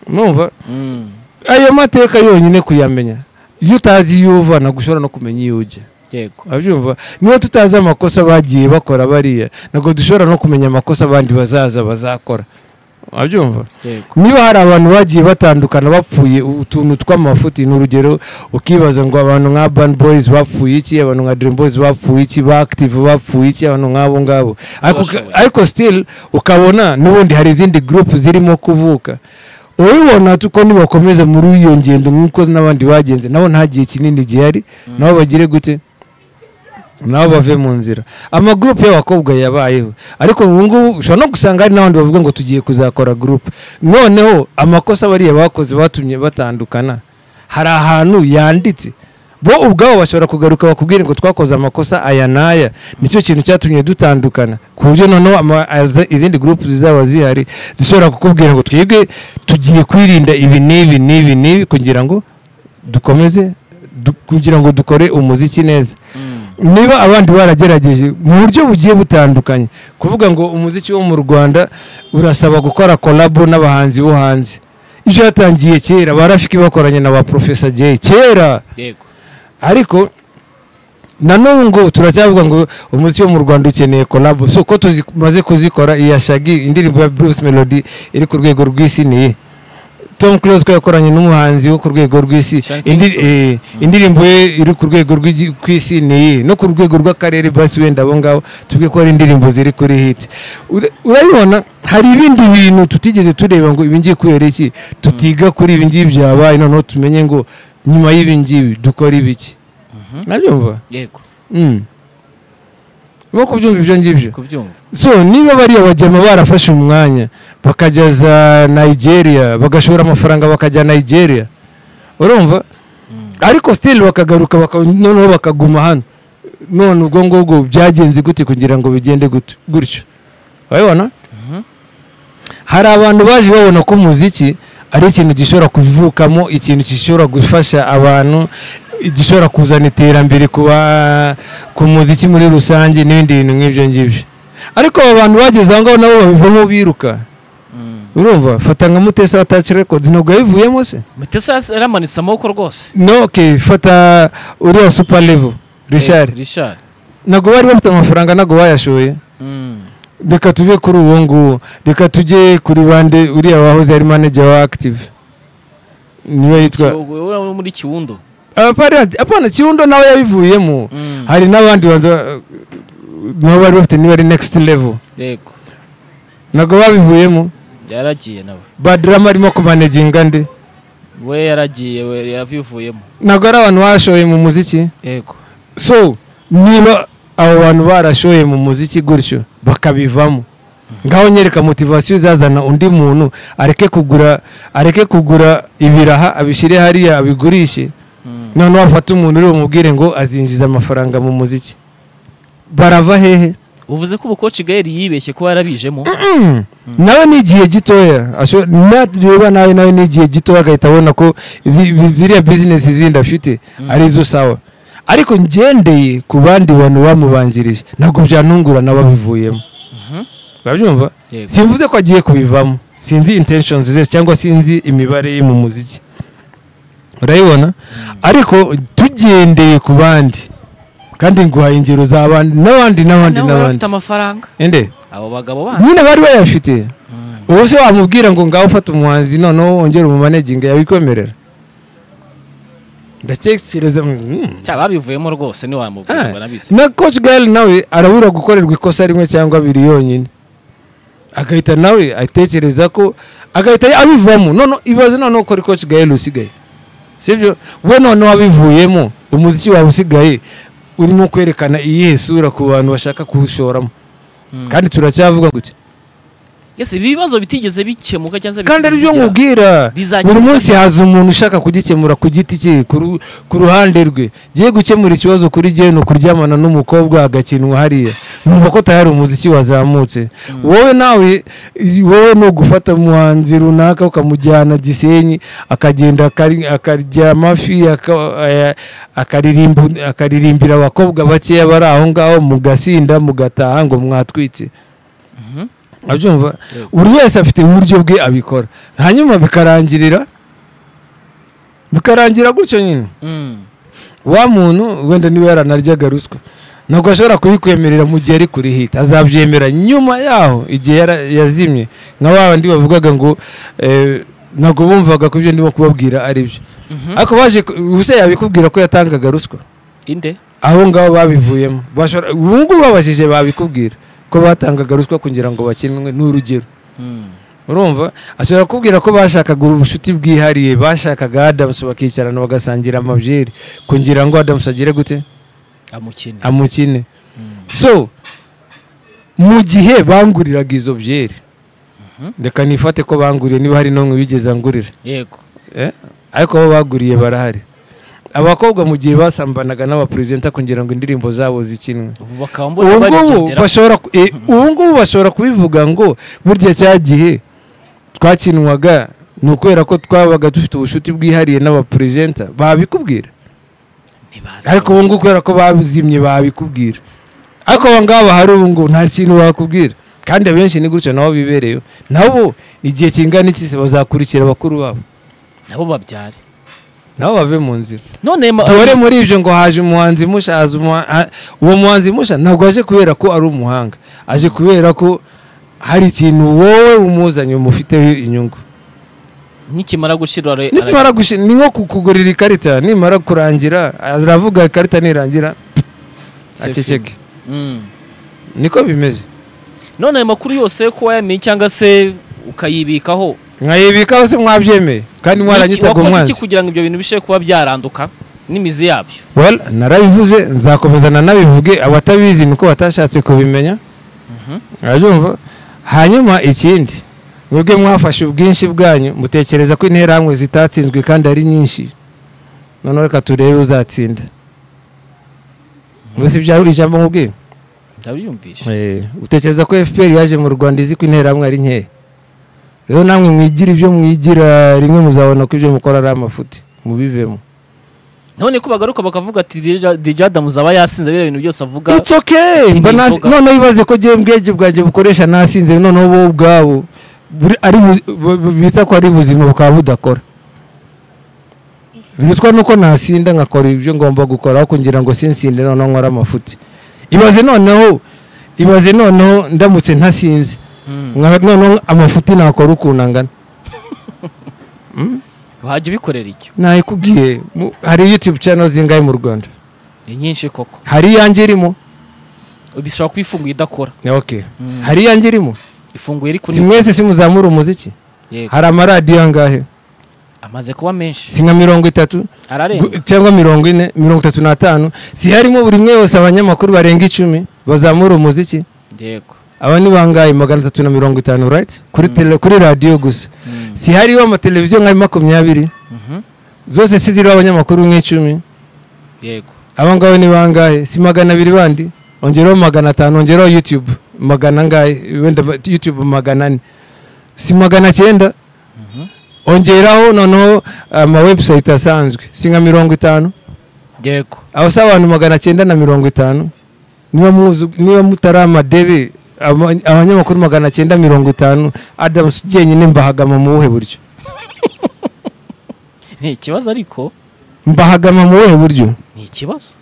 numva Mm. ayo mateka yonyine kuyamenya iyo utazi iyo uva ntabwo ushobora no kumenya iyo ujya yego abyumva niba tutazi amakosa bagiye bakora bariya ntabwo dushobora no kumenya amakosa abandi bazaza bazakora abyumva yego niba hari abantu bagiye batandukana bapfuye utuntu tw'amafuti ni urugero ukibaza ngo abantu nka ban boys bapfuye iki abantu nka dream boys bapfuye iki ba active bapfuye iki abantu nk'abo ngabo Ariko- Bashoboye. ariko still ukabona n'ubundi hari izindi group zirimo kuvuka ubibona tuko nibakomeza muri iyo ngendo nk'uko n'abandi bagenze nabo nta gihe kinini gihari nabo bagire gute nabo bave mu nzira amagurupe y'abakobwa yabayeho ariko ubu ngubu ushobora no gusanga hari n'abandi bavuga ngo tugiye kuzakora gurupe noneho amakosa bariya bakoze batumye batandukana hari ahantu yanditse bo ubwabo bashobora kugaruka bakubwira ngo twakoze amakosa aya n'aya nicyo kintu cyatumye dutandukana ku buryo noneho ama- aza- izindi gurupe zizaba zihari zishobora kukubwira ngo twebwe tugiye kwirinda ibi n'ibi n'ibi n'ibi kugira ngo dukomeze du- kugira ngo dukore umuziki neza niba abandi baragerageje mu buryo bugiye butandukanye kuvuga ngo umuziki wo mu rwanda urasaba gukora kolabo n'abahanzi bo hanze ibyo yatangiye kera barafiki bakoranye na ba porofesa jeyi kera yego ariko na n'ubu ngo turacyavuga ngo umuziki wo mu rwanda ukeneye kolabo so ko tumaze kuzikora iya shagi indirimbo ya bruce melody iri ku rwego rw'isi ni iyi tom close ko yakoranye n'umuhanzi wo ku rwego rw'isi Sean Indi- Kingston. eh, indirimbo ye iri ku rwego rw'igi- rw'isi ni iyi no ku rwego rw'akarere basi wenda abo ngabo tuvuge ko hari indirimbo ziri kuri hiti Ura- urabibona hari ibindi bintu tutigeze tureba ngo ibi ngibi kubera iki tutiga kuri ibi ngibi byabaye noneho tumenye ngo nyuma y'ibi ngibi dukora ibiki nabyumva yego Mm. Urimo kubyumva ibyo ngibyo kubyumva so niba bariya bajyama barafashe umwanya bakajya za nigeria bagashora amafaranga bakajya nigeria urumva ariko still bakagaruka baka- noneho bakaguma hano none ubwo ngubwo byagenze gute kugira ngo bigende gut- gutyo urabibona hari abantu baje babona ko umuziki ari ikintu gishobora kuvukamo ikintu gishobora gufasha abantu gishobora kuzana iterambere ku ba- ku muziki muri rusange n'ibindi bintu nk'ibyo ngibyo ariko aba bantu bageze aho ngaho nabo babivamo biruka Mm. urumva fata nka mutesi wa taci rekodi ntabwo yabivuyemo se mutesa yas- yaramanitse amaboko rwose no ke fata uriya supa levo richard Eh, richard ntabwo bari bafite amafaranga ntabwo bayashoye Mm. reka tuve kuri uwo nguwo reka tujye kuri bande uriya wahoze ari manager wa active niwe yitwa Kiyogo- ura- muri kiwundo Apparent- apana kirundo nawe yabivuyemo Mm. hari n'abandi banza uh, nabo bari bafite niba ari next level yego ntabwo babivuyemo yaragiye nawe badrama arimo kumanaginga nde we yaragiye we yabivuyemo ntabwo ari abantu bashoye mu muziki yego so niba abo bantu barashoye mu muziki gutyo bakabivamo ngaho nyereka motivasiyo izazana undi muntu areke kugura areke kugura ibiraha abishyire hariya abigurishe Mm. noneho wafata umuntu uri bumubwire ngo azinjiza amafaranga mu muziki barava hehe uvuze ko ubukoci gaeli yibeshye kuba yarabijemo nawe ni igihe gitoya asho- nareba nawe nawe ni igihe gitoya agahita abona ko izi- ziriya bizinesi zindi afite ari zo sawa ariko ngendeye ku bandi bantu bamubanjirije ntabwo byanungura n'ababivuyemo Mhm. urabyumva Yego. simvuze ko agiye kubivamo sinzi intentions ze cyangwa sinzi imibare ye mu muziki urayibona ariko tugendeye ku bandi kandi nguhaye ingero z'abandi n'abandi n'abandi Nabo bari n'abandi bafite amafaranga ende abo bagabo bandi nyine bari bayafite Mm. ubu se wamubwira ngo ngaho ufata umuhanzi noneho wongere umumaneginga yabikwemerera ndatekereza mm. Cya babivuyemo rwose ntiwamubwira ngo nabise na coach gali nawe arabura gukorerwa ikosa rimwe cyangwa abiri yonyine agahita nawe atekereza ko agahita abivamo noneho ibaze noneho ko ari coach gali usigaye sibyo we noneho abivuyemo umuziki wawe usigaye urimo kwerekana iyihe sura ku bantu bashaka kuwushoramo Mm. kandi turacyavuga gutya Yes, ibi bibazo bitigeze bikemuka cyangwa se kandi ari byo bitigeze bigira- nkubwira Bizakemura. buri munsi haza umuntu ushaka kugikemura ku giti cye ku ru- ku ruhande rwe giye gukemura ikibazo kuri gihe ni ukuryamana n'umukobwa agakinwa hariya numva ko utari umuziki wazamutse wowe nawe i- wowe ni ugufata umuhanzi runaka ukamujyana gisenyi akagenda akari- akarya amafi aka- aya- akaririmbu- akaririmbira abakobwa bakeya bari aho ngaho mugasinda mugataha ngo mwatwitse Mhm. abyumva Yego. buri wese afite uburyo bwe abikora hanyuma bikarangirira bikarangira gutyo nyine Mm. wa muntu wenda niba yaranaryaga ruswa ntabwo ashobora kubikwemerera mu gihe ari kuri hita azabyemera nyuma yaho igihe yara- yazimye nka ba bandi bavugaga ngo eh, ntabwo bumvaga ko ibyo ndimo kubabwira ari byo Mhm. ariko baje ku- ubuse yabikubwira ko yatangaga ruswa inde aho ngaho babivuyemo Bashobora- ubu ngubu babajije babikubwira ko batangaga ruswa kugira ngo bakinwe ni urugero Mm. urumva ashobora kubwira ko bashakaga ubucuti bwihariye bashakaga adamusi bakicarana bagasangira amabyeri kugira ngo adamusi agire gute amukene amukine Mm. so mu gihe banguriraga izo byeri reka nifate ko banguriye niba hari n'umwe wigeze angurira yego Eh? ariko abo baguriye barahari abakobwa mu gihe basambanaga n'abaperezida kugira ngo indirimbo zabo zikinwe ubu bakaba mbona ubu ngubu barigendera bashobora ku- eh, ubu ngubu bashobora kubivuga ngo burya cya gihe twakinwaga ni ukubera ko twabaga dufite ubushuti bwihariye n'abaperezida babikubwira ntibazi ariko ubu ngubu kubera ko bazimye babikubwira ariko aba ngaba hari ubu ngubu nta kintu bakubwira kandi abenshi ni gutyo nabo bibereyeho nabo igihe kingana iki se bazakurikira bakuru babo nabo babyare nabo bave mu nzira none ma- tubare muri ibyo ngo haje umuhanzi musha haje umuha- ha- uwo muhanzi musha ntabwo aje kubera ko ari umuhanga aje kubera ko hari ikintu wowe umuzanye umufiteho inyungu nikimara gushira re- nikimara gushi ni nko kukugurira ikarita nimara kurangira aravuga ikarita nirangira Se aceceke Mm. niko bimeze none ayo makuru yose ko wayamenye cyangwa se ukayibikaho mwayibikaho se mwabyemeye kandi mwaranyitaga wakoze iki umwanzi kugira ngo ibyo bintu bishobore kuba byaranduka n'imizi yabyo well narabivuze nzakomeza nanabivuge abatabizi niko batashatse kubimenya urajumva hanyuma ikindi mwebwe mwafashe ubwinshi bwanyu mutekereza ko interahamwe zitatsinzwe kandi ari nyinshi noneho reka turebe uzatsinda mbese ibyaro ijambo nkubwiye ndabyumvishe Eh, utekereza ko fpr yaje mu rwanda izi ko interahamwe ari nkeya rero namwe mwigira ibyo mwigira rimwe muzabona ko ibyo mukora ari amafuti mubivemo none ko bagaruka bakavuga ati DJ Adams aba yasinze biriya bintu byose avuga It's okay. Ati Mba ni nasi- inzoga. noneho ibaze ko jewe mbwege bwajye bukoresha nasinze noneho wowe ubwabo buri- ari bu- bu- bu- bita ko ari buzima bukaba budakora bitwa nuko nasinda nkakora ibyo ngomba gukora aho kugira ngo sinsinde noneho nkora amafuti ibaze noneho ibaze noneho ndamutse ntasinze Mm. Nka- noneho amafuti nakora ukuntu angana wajya ubikorera icyo nayikubwiye mu- hari youtube channel zingahe mu rwanda ni nyinshi koko hari iyanjye irimo bishobora kuba ifunguye idakora okay. Mm. hari iyanjye irimo ifunguye ariko si ni mwese simuzamura umuziki yego hari amaradiyo angahe amaze kuba menshi si nka mirongo itatu ararenga gu- cyangwa mirongo ine mirongo itatu n'atanu si harimo buri umwe wese abanyamakuru barenga icumi bazamura umuziki yego aba ni bangahe magana atatu na mirongo itanu right kuri tele kuri radiyo gusa Mm. si hariho amateleviziyo nka makumyabiri Mhm. zose si ziriho abanyamakuru nk'icumi yego aba ngabo ni bangahe si magana abiri bandi ongeraho magana atanu ongeraho youtube magana angahe wenda ba- youtube magana ane si magana cyenda Mhm. ongeraho noneho amawebusayiti asanzwe si nka mirongo itanu yego aho si abantu magana cyenda na mirongo itanu niba muzi- niba mutari amadebe aba- abanyamakuru magana cyenda mirongo itanu adamusi jyenyine mbahagama mu buhe buryo ni ikibazo ariko mbahagama mu buhe buryo ni ikibazo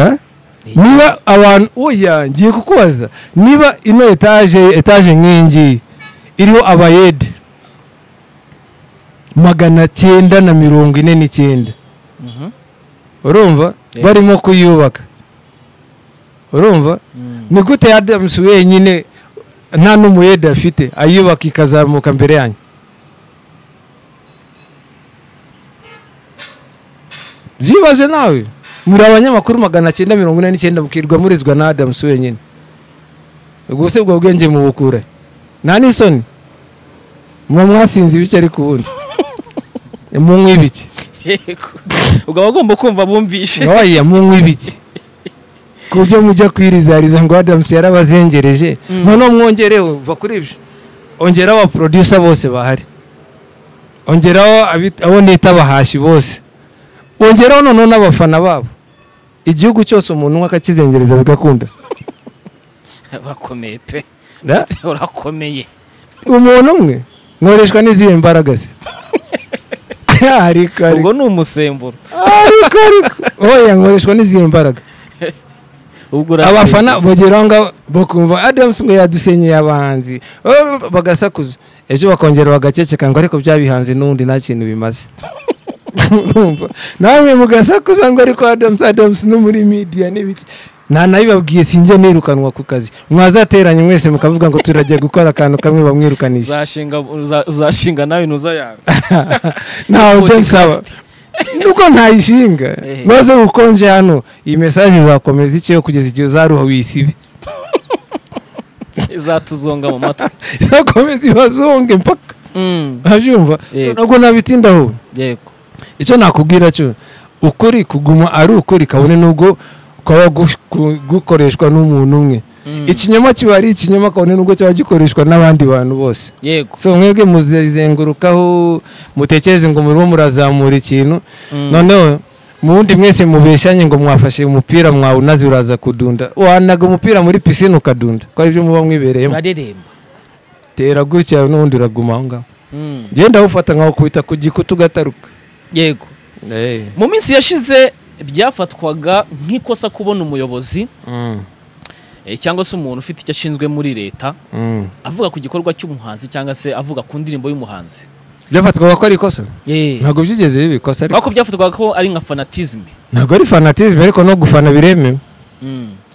Eh? Ni niba ikibazo. abantu oya ngiye kukubaza niba ino etaje etaje nk'ingi iriho abayede magana cyenda na mirongo ine n'icyenda Mhm. urumva Yeah. barimo kuyubaka urumva Mm. ni gute adamusi wenyine nta n'umuyede afite ayubaka ikazamuka mbere yanyu byibaze nawe muri abanyamakuru magana cyenda mirongo ine n'icyenda mukirwa murizwa na adamusi wenyine ubwo se ubwo bwenge mubukure nta n'isoni muba mwasinze ibice ariko ubundi munywa ibiki yego ugaba ugomba kumva bumvishe oya munywa ibiki ku buryo mujya kwirizariza ngo adamusi yarabazengereje Mm. noneho mwongereho va kuri ibyo ongeraho abaprodusa bose bahari ongeraho abit- abo nita abahashi bose ongeraho noneho n'abafana babo igihugu cyose umuntu umwe akakizengereza bigakunda urakomeye pe Da? urakomeye umuntu umwe nkoreshwa n'izihe mbaraga ze ariko ariko ubwo ni umusemburo ariko ariko oya nkoreshwa n'izihe mbaraga ubwo abafana bageraho ngaho bakumva adamusi ngo yadusenyeye abahanzi Oh, bagasakuza ejo bakongera bagaceceka ngo ariko byabihanze n'ubundi nta kintu bimaze Urumva? namwe mugasakuza ngo ariko adamusi adamusi no muri midiya n'ibiki nta nabibabwiye sinjya nirukanwa ku kazi mwazateranye mwese mukavuga ngo turajya gukora akantu kamwe bamwirukanisha uzashinga uza- uzashinga nawe ntuzayaga ntawe ujya nsaba Podcast. nuko ntayishinga Eh. maze ukonje hano iyi mesaje izakomeza icyeho kugeza igihe uzaruha wisibe izatuzonga mu matwi izakomeza ibazonge mpaka Mm, urabyumva Yego. So, ntabwo nabitindaho yego icyo nakubwira cyo ukuri kuguma ari ukuri kabone n'ubwo kwaba gu- ku- gukoreshwa n'umuntu umwe Mm, ikinyoma kiba ari ikinyoma kabone n'ubwo kiba gikoreshwa n'abandi bantu bose yego so mwebwe muzizengurukaho mutekereze ngo murimo murazamura ikintu Mm, noneho mu wundi mwese mubeshanye ngo mwafashe umupira mwawunaze uraza kudunda wanaga umupira muri pisine ukadunda ko aribyo muba mwibereyemo urareremba tera gutya n'ubundi uraguma aho ngaho Mm, genda awufata nkawukubita ku gikuta ugataruka yego mu minsi yashize byafatwaga nk'ikosa kubona umuyobozi Mm, eh, cyangwa se umuntu ufite icyo ashinzwe muri leta mm. avuga ku gikorwa cy'umuhanzi cyangwa se avuga ku ndirimbo y'umuhanzi byafatwaga ko ari ikosa Eh. ntabwo byigeze biba ikosa ariko ariko byafatwaga ko ari nka fanatizme ntabwo ari fanatisme ariko no gufana biremewe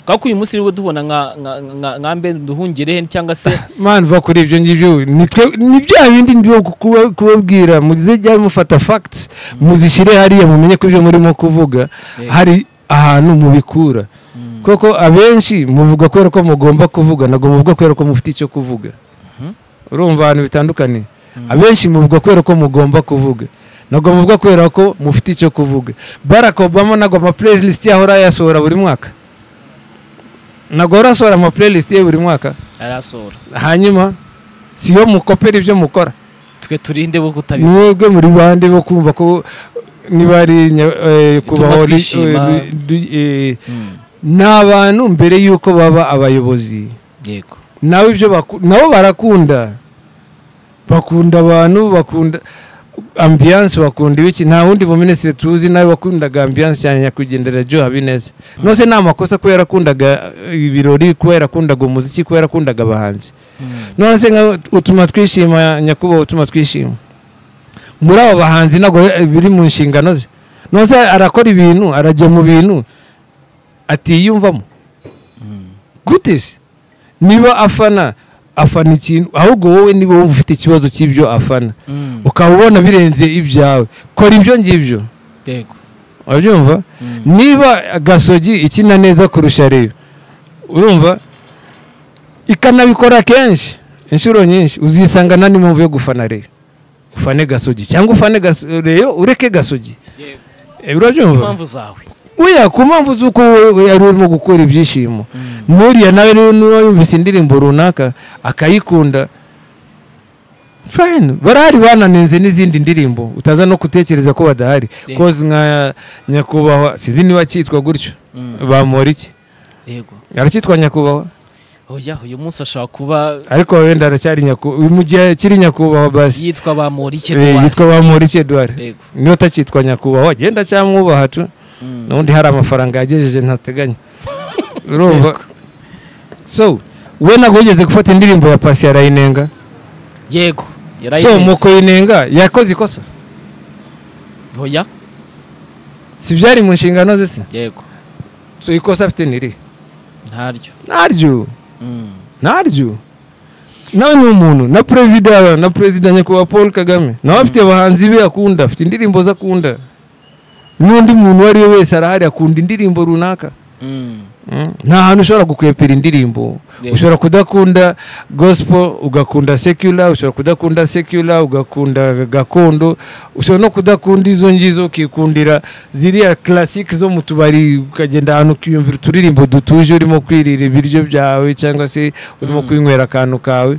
kubera ko uyu munsi nibwo duhubona nka nka- nka- nka mbe duhungire cyangwa se mani va kuri ibyo ngibyo ni twe ni bya bindi ndimo kuba- kubabwira muzijya mufata facts muzishyire hariya mumenye ko ibyo murimo kuvuga Eh. hari ahantu mubikura kuko abenshi muvuga kubera ko mugomba kuvuga ntabwo muvuga kubera ko mufite icyo kuvuga urumva ahantu bitandukanye abenshi muvuga kubera ko mugomba kuvuga ntabwo muvuga kubera ko mufite icyo kuvuga barack obama ntabwo ama playlist ye ahora yasohora buri mwaka ntabwo ahora asohora ama playlist ye buri mwaka arasohora hanyuma siyo mukopera ibyo mukora twe turinde bo kutabibona mwebwe muri bande bo kumva ko niba ari nya- eh, kubaho ri- twishima. eh, du- eh, ni abantu mbere y'uko baba abayobozi yego nawe ibyo baku- nabo barakunda bakunda abantu bakunda ambiyanse bakunda ibiki nta wundi muminisitiri tuzi nawe wakundaga ambiyanse cyane nyakwigendera Joe Habineza nose ni amakosa kuba yarakundaga eh, ibirori kuba yarakundaga umuziki kuba yarakundaga abahanzi none se nka utuma twishima nyakubahwa utuma twishima muri abo bahanzi ntabwo biri mu nshingano ze none se arakora ibintu arajya mu bintu atiyumvamo gute se niba afana afana ikintu ahubwo wowe niba wumva ufite ikibazo cy'ibyo afana ukaba ubona birenze ibyawe kora ibyo ngibyo yego urabyumva niba gasogi ikina neza kurusha reyo urumva ikanabikora kenshi inshuro nyinshi uzisanga nta n'impamvu yo gufana reyo ufane gasogi cyangwa ufane Gaso- reyo ureke gasogi Yego. Eh, urabyumva impamvu zawe oya ku mpamvu z'uko wowe yari urimo gukura ibyishimo n'uriya nawe rero niba yumvise indirimbo runaka akayikunda fayini barahari bananenze n'izindi ndirimbo utaza no gutekereza ko badahari Yeah. koze nka nyakubahwa sinzi niba cyitwa gutyo bamora iki yego aracyitwa nyakubahwa oya uyu munsi ashobora kuba ariko wenda aracyari nyakubahwa mu gihe akiri nyakubahwa basi yitwa bamorike Eh, yitwa bamora iki eduard yego niba utakitwa nyakubahwa genda cyamwubaha tu Mm. n'ubundi hari amafaranga yagejeje ntateganya urumva so we ntabwo wigeze gufata indirimbo ya pasi arayinenga yego so mu yarayirenze kuyinenga yakoze ikosa oya si byari mu nshingano ze se yego so ikosa afite niri ntaryo naryo Mm. naryo nawe ni umuntu na perezida na perezida nyakubahwa paul kagame nawe afite abahanzi be akunda afite indirimbo ze akunda n'undi muntu uwo ari we wese arahari akunda indirimbo runaka Mm. nta hantu ushobora gukwepera indirimbo Yego. ushobora kudakunda gospel ugakunda secular ushobora kudakunda secular ugakunda gakondo ushobora no kudakunda izo ngizo ukikundira ziriya classic zo mu tubari ukagenda ahantu ukiyumvira uturirimbo dutuje urimo kwirira ibiryo byawe cyangwa se urimo Mm. kwinywera akantu kawe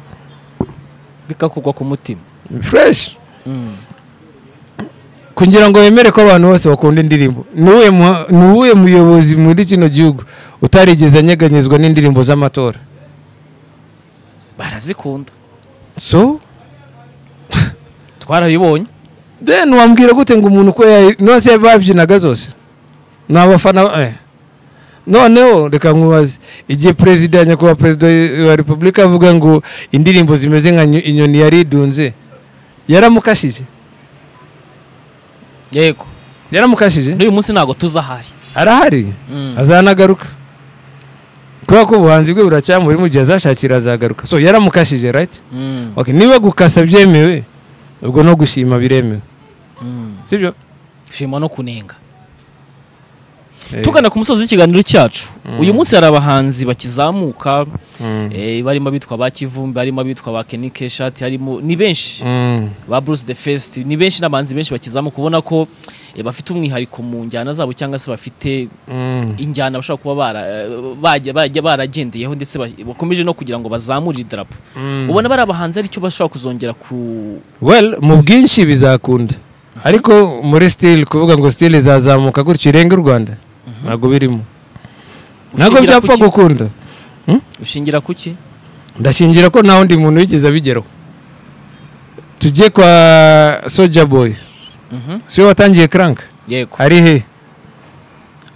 bikakugwa ku mutima fresh Mm. kugira ngo wemere ko abantu bose bakunda indirimbo ni uwuhe mu- ni uwuhe muyobozi muri kino gihugu utarigeze anyeganyezwa n'indirimbo z'amatora barazikunda so twarabibonye then wambwira gute ngo umuntu ko nose babyinaga zose ni abafana eh. noneho reka nkubaze igihe perezida nyakubahwa perezida wa repubulika avuga ngo indirimbo zimeze nka nyo- inyoni yari idunze yaramukashije yego yaramukashije n'uyu munsi ntabwo tuza ahari arahari Mm. azanagaruka kubera ko ubuhanzi bwe buracyamuri mu gihe azashakira azagaruka so yaramukashije right Mm. okay, niba gukasa byemewe ubwo no gushima biremewe Mm. sibyo shima no kunenga Eh, tugana ku musozi w'ikiganiro cyacu uyu munsi hari abahanzi bakizamuka mm, eh, barimo abitwa ba kivumbi harimo abitwa ba kenike shati harimo ni benshi mm. ba bruce the fest ni benshi n'abahanzi benshi bakizamuka ubona ko eh, bafite umwihariko mu njyana zabo cyangwa se bafite Mm. injyana bashobora kuba bara- eh, bajya- bajya baragendeyeho ndetse ba- bakomeje no kugira ngo bazamure idarapo ubona bari abahanzi aricyo bashobora kuzongera ku well mu bwinshi bizakunda ariko muri style kuvuga ngo style izazamuka gutyo irenge u rwanda ntabwo birimo ntabwo ushingira byapfa kuki? gukunda ushingira kuki ndashingira ko nta wundi muntu wigeze abigeraho tujye kwa soja boy Mhm. siwe watangiye crank yego ari he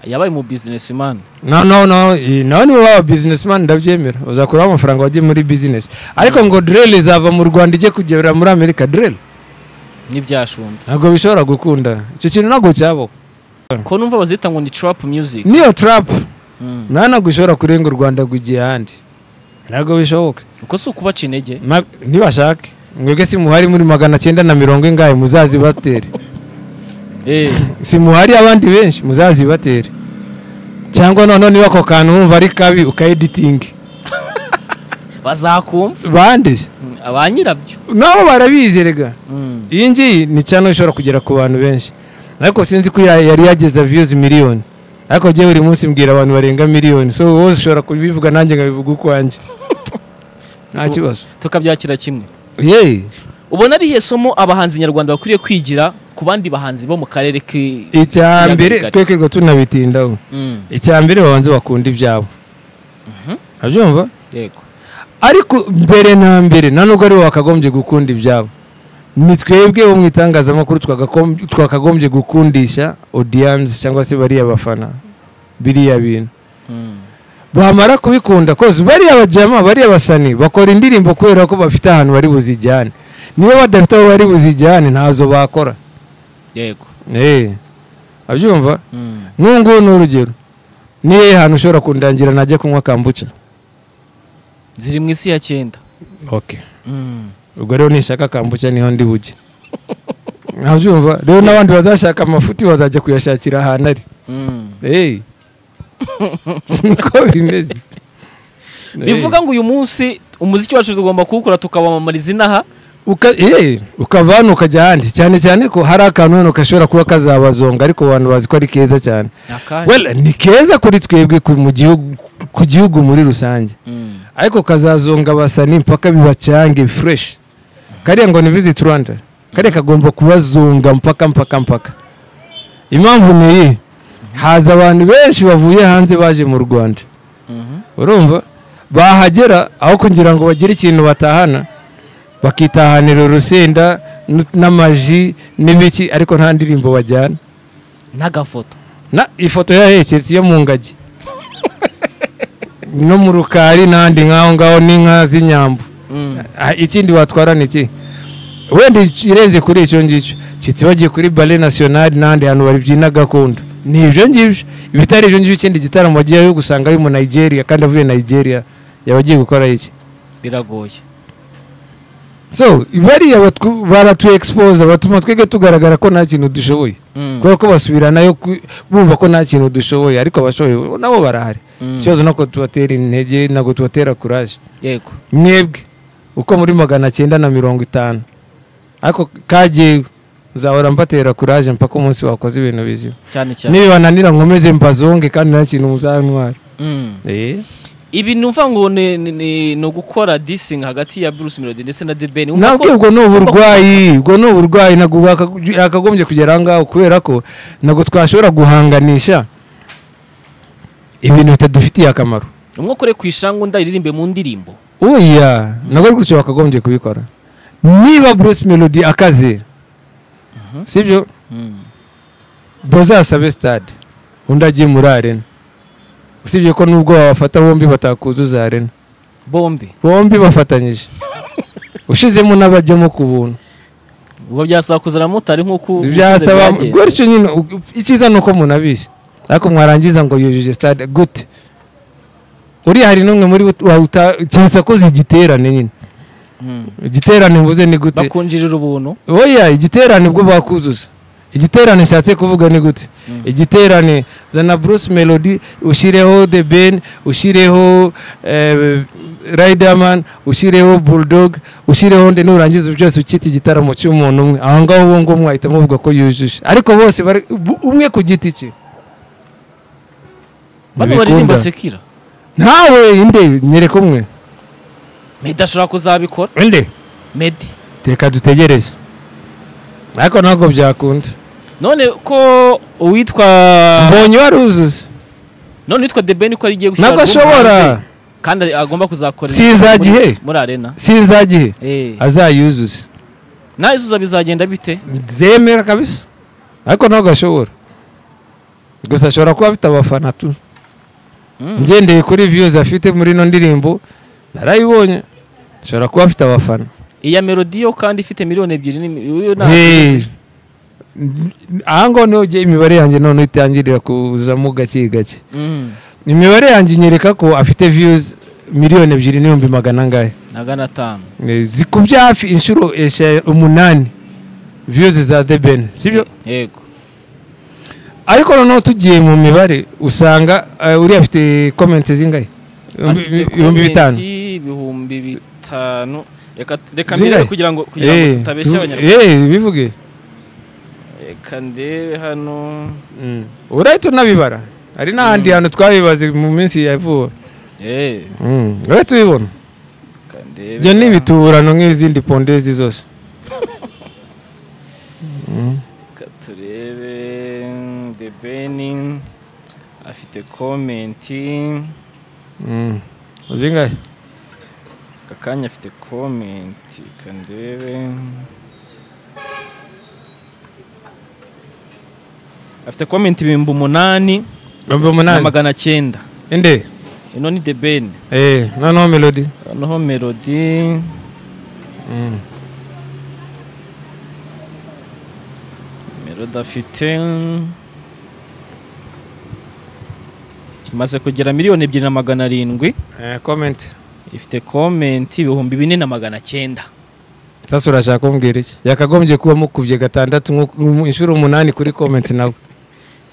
yabaye mu businessman no no no eh, nawe niba waba businessman ndabyemera uzakuraho amafaranga wajye muri business ariko ngo drill izava mu rwanda ijye kugera muri amerika drill n'ibyashunda ntabwo bishobora gukunda icyo kintu ntabwo cyaba ko numva bazita ngo ni trap music niyo tarapu Mm. nta ntabwo ishobora kurenga u rwanda ngo igihe ahandi ntabwo bishoboka uko si ukubaca intege Ma- ntibashake mwebwe si muhari muri magana cyenda na mirongo ingahe muzazibatere Eh, si muhari abandi benshi muzazibatere cyangwa noneho niba ako kantu wumva ari kabi ukayeditingi bazakumva bande Mm, ba nyirabyo nabo barabizerega Mm. iyi ngiyi ni cyane ishobora kugera ku bantu benshi ariko sinzi ko ya- yari yageza viyuzi miliyoni ariko njyewe buri munsi mbwira abantu barenga miliyoni so wowe ushobora kubivuga nanjye nkabivuga ukwanjye nta kibazo tukabyakira kimwe yeee ubona ari iyihe somo abahanzi nyarwanda bakwiriye kwigira ku bandi bahanzi bo mu karere ki icya mbere Biragaragara. twebwe ngo tunabitindaho Mm, icya mbere babanze bakunda ibyabo abyumva yego ariko mbere na mbere nta nubwo ari bo bakagombye gukunda ibyabo ni twebwe bo mu itangazamakuru twagakomb- twakagombye gukundisha odiyanse cyangwa se bariya bafana biriya bintu Mm. bamara kubikunda koze bariya bajama bariya basani bakora indirimbo kubera ko bafite ahantu bari buzijyane niba badafite aho bari buzijyane ntazo bakora yego Eh, abyumva Mm. nk'ubu ngubu ni urugero ni hehe hantu ushobora kundangira najya kunywa kambuca ziri mu isi ya cyenda okay Mm. ubwo rero nishaka kambuca niho ndi bujye ntabyumva rero n'abandi bazashaka amafuti bazajya kuyashakira ahantu ari Mm. hey. niko bimeze bivuga ngo uyu munsi umuziki wacu tugomba kuwukora tukawamamariza inaha Uka- eh, ukava hano ukajya ahandi cyane cyane ko hari akantu hano gashobora kuba kazabazonga ariko abantu bazi ko ari keza cyane akahe well, ni keza kuri twebwe ku- mu gihugu- ku gihugu muri rusange Mm. ariko kazazonga abasani mpaka bibacyange fureshi kariya ngo ni visit rwanda kariya kagomba kubazunga mpaka mpaka mpaka impamvu ni iyi haza abantu benshi bavuye hanze baje mu rwanda Mhm. urumva bahagera aho kugira ngo bagire ikintu batahana bakitahanira urusenda n- n'amaji n'ibiki ariko nta ndirimbo bajyana n'agafoto na ifoto yaheketse yo mu ngagi no mu rukari n'ahandi nk'aho ngaho n'inka z'inyambo Mm. Ah, ikindi watwara ni iki wenda ic- irenze kuri icyo ngicyo kitse bagiye kuri bare nasiyonari n'ahandi hantu babyina gakondo ni ibyo ngibyo ibitari ibyo ngibyo ikindi gitaramo wagiyeyo gusanga ari mu nigeria kandi avuye nigeria yaba agiye gukora iki biragoye so bariya batw- baratuexpose batuma twebwe tugaragara ko nta kintu dushoboye Mm. kubera ko basubiranayo ku- bumva ko nta kintu dushoboye ariko abashoboye nabo barahari Mm. ikibazo nako tubatera intege ntabwo tubatera kuraje yego mwebwe uko muri magana cyenda na mirongo itanu ariko kagewe nzahora mbatera kuraje mpaka umunsi wakoze ibintu bizima cyane cyane nibananira nkomeze mbazonge kandi nta kintu muzantwara Mm. ibi numva ngo ni- ni- ni ni ugukora disingi hagati ya Bruce Melody ndetse na The Ben Urumva nabwo ko- ubwo ni uburwayi ubwo ni uburwayi ntabwo bwaka- yakagombye kugera aho ngaho kubera ko ntabwo twashobora guhanganisha ibintu bitadufitiye akamaro umwe ukore ku ishangu undi aririmbe mu ndirimbo oya ntabwo ari gutyo bakagombye kubikora niba bruce melody akaze sibyo bazasabe stade undi ajye muri arena usibye ko nubwo babafata bombi batakuzuza arena bombi bombi bafatanyije ushizemo n'abajyamo ku buntu ubwo byasaba kuzana motari nk'uko byasaba byagenda. gutyo nyine u- icyiza ni uko umuntu abizi ariko mwarangiza ngo yujuje stade gute uriya hari n'umwe muri bo wawuta- keretse akoze igiterane nyine Mm. igiterane mvuze ni gute bakunjirira ubuntu oya igiterane ubwo bakuzuza igiterane nshatse kuvuga ni gute igiterane zana bruce melody ushyireho the ben ushyireho eh, riderman ushyireho bulldog ushyireho nde nurangiza byose ukita igitaramo cy'umuntu umwe aho ngaho uwo ngo mwahita muvuga ko yujuje ariko bose bari- bu- umwe ku giti cye bano baririmba sekira ntawe inde nyereka umwe Meddy ashobora kuzabikora inde Meddy reka dutegereze ariko ntabwo byakunda none ko uwitwa mbonye waruzuza none uwitwa The Ben ko ari igiye gushyira ntabwo album hanze, ashobora kandi agomba kuzakorera Sizagihe. muri arena sinzagihe eh azayuzuze nawe izuza bizagenda bite zemera kabisa ariko ntabwo ashobora gusa ashobora kuba afite abafana tu Mm. ngendeye kuri viyuzi afite muri ino ndirimbo narayibonye ashobora kuba afite abafana iya melodiyo kandi ifite miliyoni ebyiri ni uyu nta Hey. aha ngaho niho ugiye imibare yanjye noneho itangirira kuzamo gake gake Mm. imibare yanjye inyereka ko afite viyuzi miliyoni ebyiri n'ibihumbi magana angahe magana atanu Eh, zikubye hafi inshuro esha- umunani viyuzi za the ben sibyo yego ariko noneho tugiye mu mibare usanga eh, uriya afite komenti zingahe Afite ibihumbi comment bitanu ibihumbi bitanu reka reka Zingahe? mbere kugira ngo kugira ngo Eh, tutabeshya tu- abanyarwanda eh, bivuge reka ndebe hano urahita unabibara hari n'ahandi hantu twabibaze mu minsi ya vuba eh Mm, urahita ubibona reka ndebe ibyo ni hano. ibiturano nk'izindi pondezi zose Reka turebe the ben afite komenti Mm, zingahe aka kanya afite komenti reka ndebe afite komenti ibihumbi umunani ibihumbi na umunani magana cyenda inde ino ni the ben eh noneho melody noneho melodi Mm. melodi afite imaze kugera miliyoni ebyiri na magana arindwi Eh, comment ifite komenti ibihumbi bine na magana cyenda sasa urashaka kumbwira iki yakagombye kuba mukubye gatandatu nko mu- inshuro umunani kuri comment nawe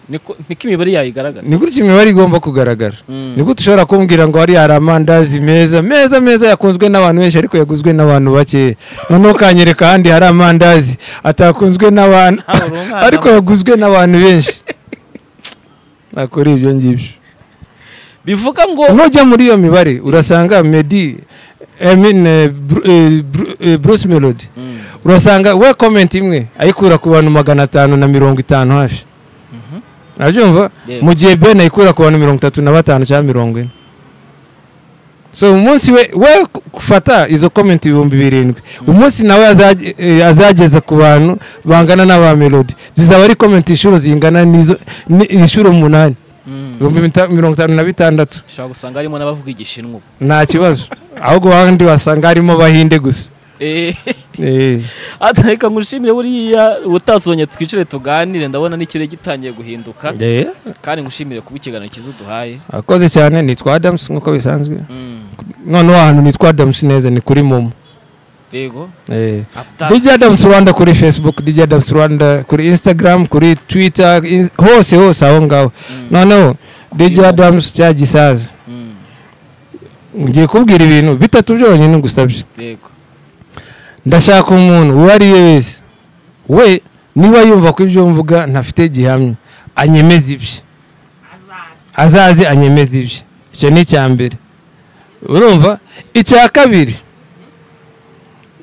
niko niko imibare yayo igaragaza ni gutya imibare igomba kugaragara Mm. ni gute ushobora kumbwira ngo hariya hari amandazi meza meza meza yakunzwe n'abantu benshi ariko yaguzwe n'abantu bakeya noneho ukanyereka ahandi hari amandazi atakunzwe n'abantu Nta buri umwana ariko yaguzwe n'abantu benshi nakora ibyo ngibyo bivuga ngo nujya muri iyo mibare urasanga medi I mean, eh, Bru- eh, Bru- eh, bruce melody Mm. urasanga we komenti imwe ayikura ku bantu magana atanu na mirongo itanu hafi Mhm. urabyumva Yego. mu gihe ben ayikura ku bantu mirongo itatu na batanu cyangwa mirongo ine so umunsi we we gufata izo komenti ibihumbi birindwi umunsi nawe azaj- eh, azageza ku bantu bangana n'aba melody zizaba ari komenti inshuro zingana n'izo ni- inshuro umunani Mm. ibihumbi bita- mirongo itanu na bitandatu ushobora gusanga harimo n'abavuga igishinwa ubu. nta kibazo ahubwo ahandi wasanga harimo abahinde gusa Eh, Eh, ata reka ngushimire buriya ubutasohonya twicare tuganire ndabona n'ikirere gitangiye guhinduka eh, kandi ngushimire kuba ikiganiro cyiza uduhaye akoze cyane nitwa adamusi nk'uko bisanzwe Mm. noneho ahantu nitwa adamusi neza ni kuri momo yego Eh. Apta- dj adamusi rwanda kuri facebook dj adamusi rwanda kuri instagram kuri twitter in- hose hose aho ngaho Mm. noneho dj Momo. adamusi cya gisaza Mm. ngiye kubwira ibintu bitatu byonyine ngusabye yego ndashaka umuntu uwo ari we wese we niba yumva ko ibyo mvuga ntafite gihamya anyemeza ibye azaze anyemeza ibye icyo ni icya mbere urumva icya kabiri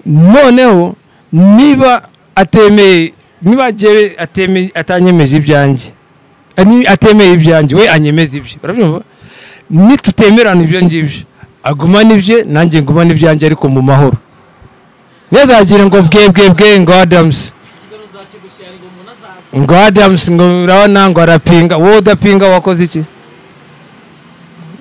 noneho niba atemeye niba agewe atemeye atanyemeje ibyanjye eh, ni- atemeye ibyanjye we anyemeza ibye urabyumva nitutemerana ibyo ngibyo agumana ibye nanjye ngumana ibyanjye ariko mu mahoro ntazagire ngo bwe bwe bwe ngo adamusi ngo adamusi ngo urabona ngo arapinga wowe udapinga wakoze iki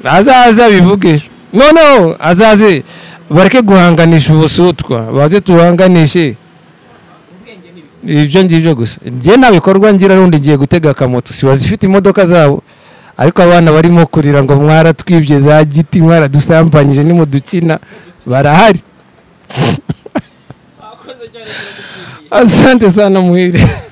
azaza bivuge noneho azaze bareke guhanganisha ubusutwa baze tuhanganishe ibyo ngibyo gusa njye nta bikorwa ngira rundi ngiye gutega akamoto si bazifite imodoka zabo ariko abana barimo kurira ngo mwaratwibye za giti mwaradusambanyije nimudukina barahari asante sana muhire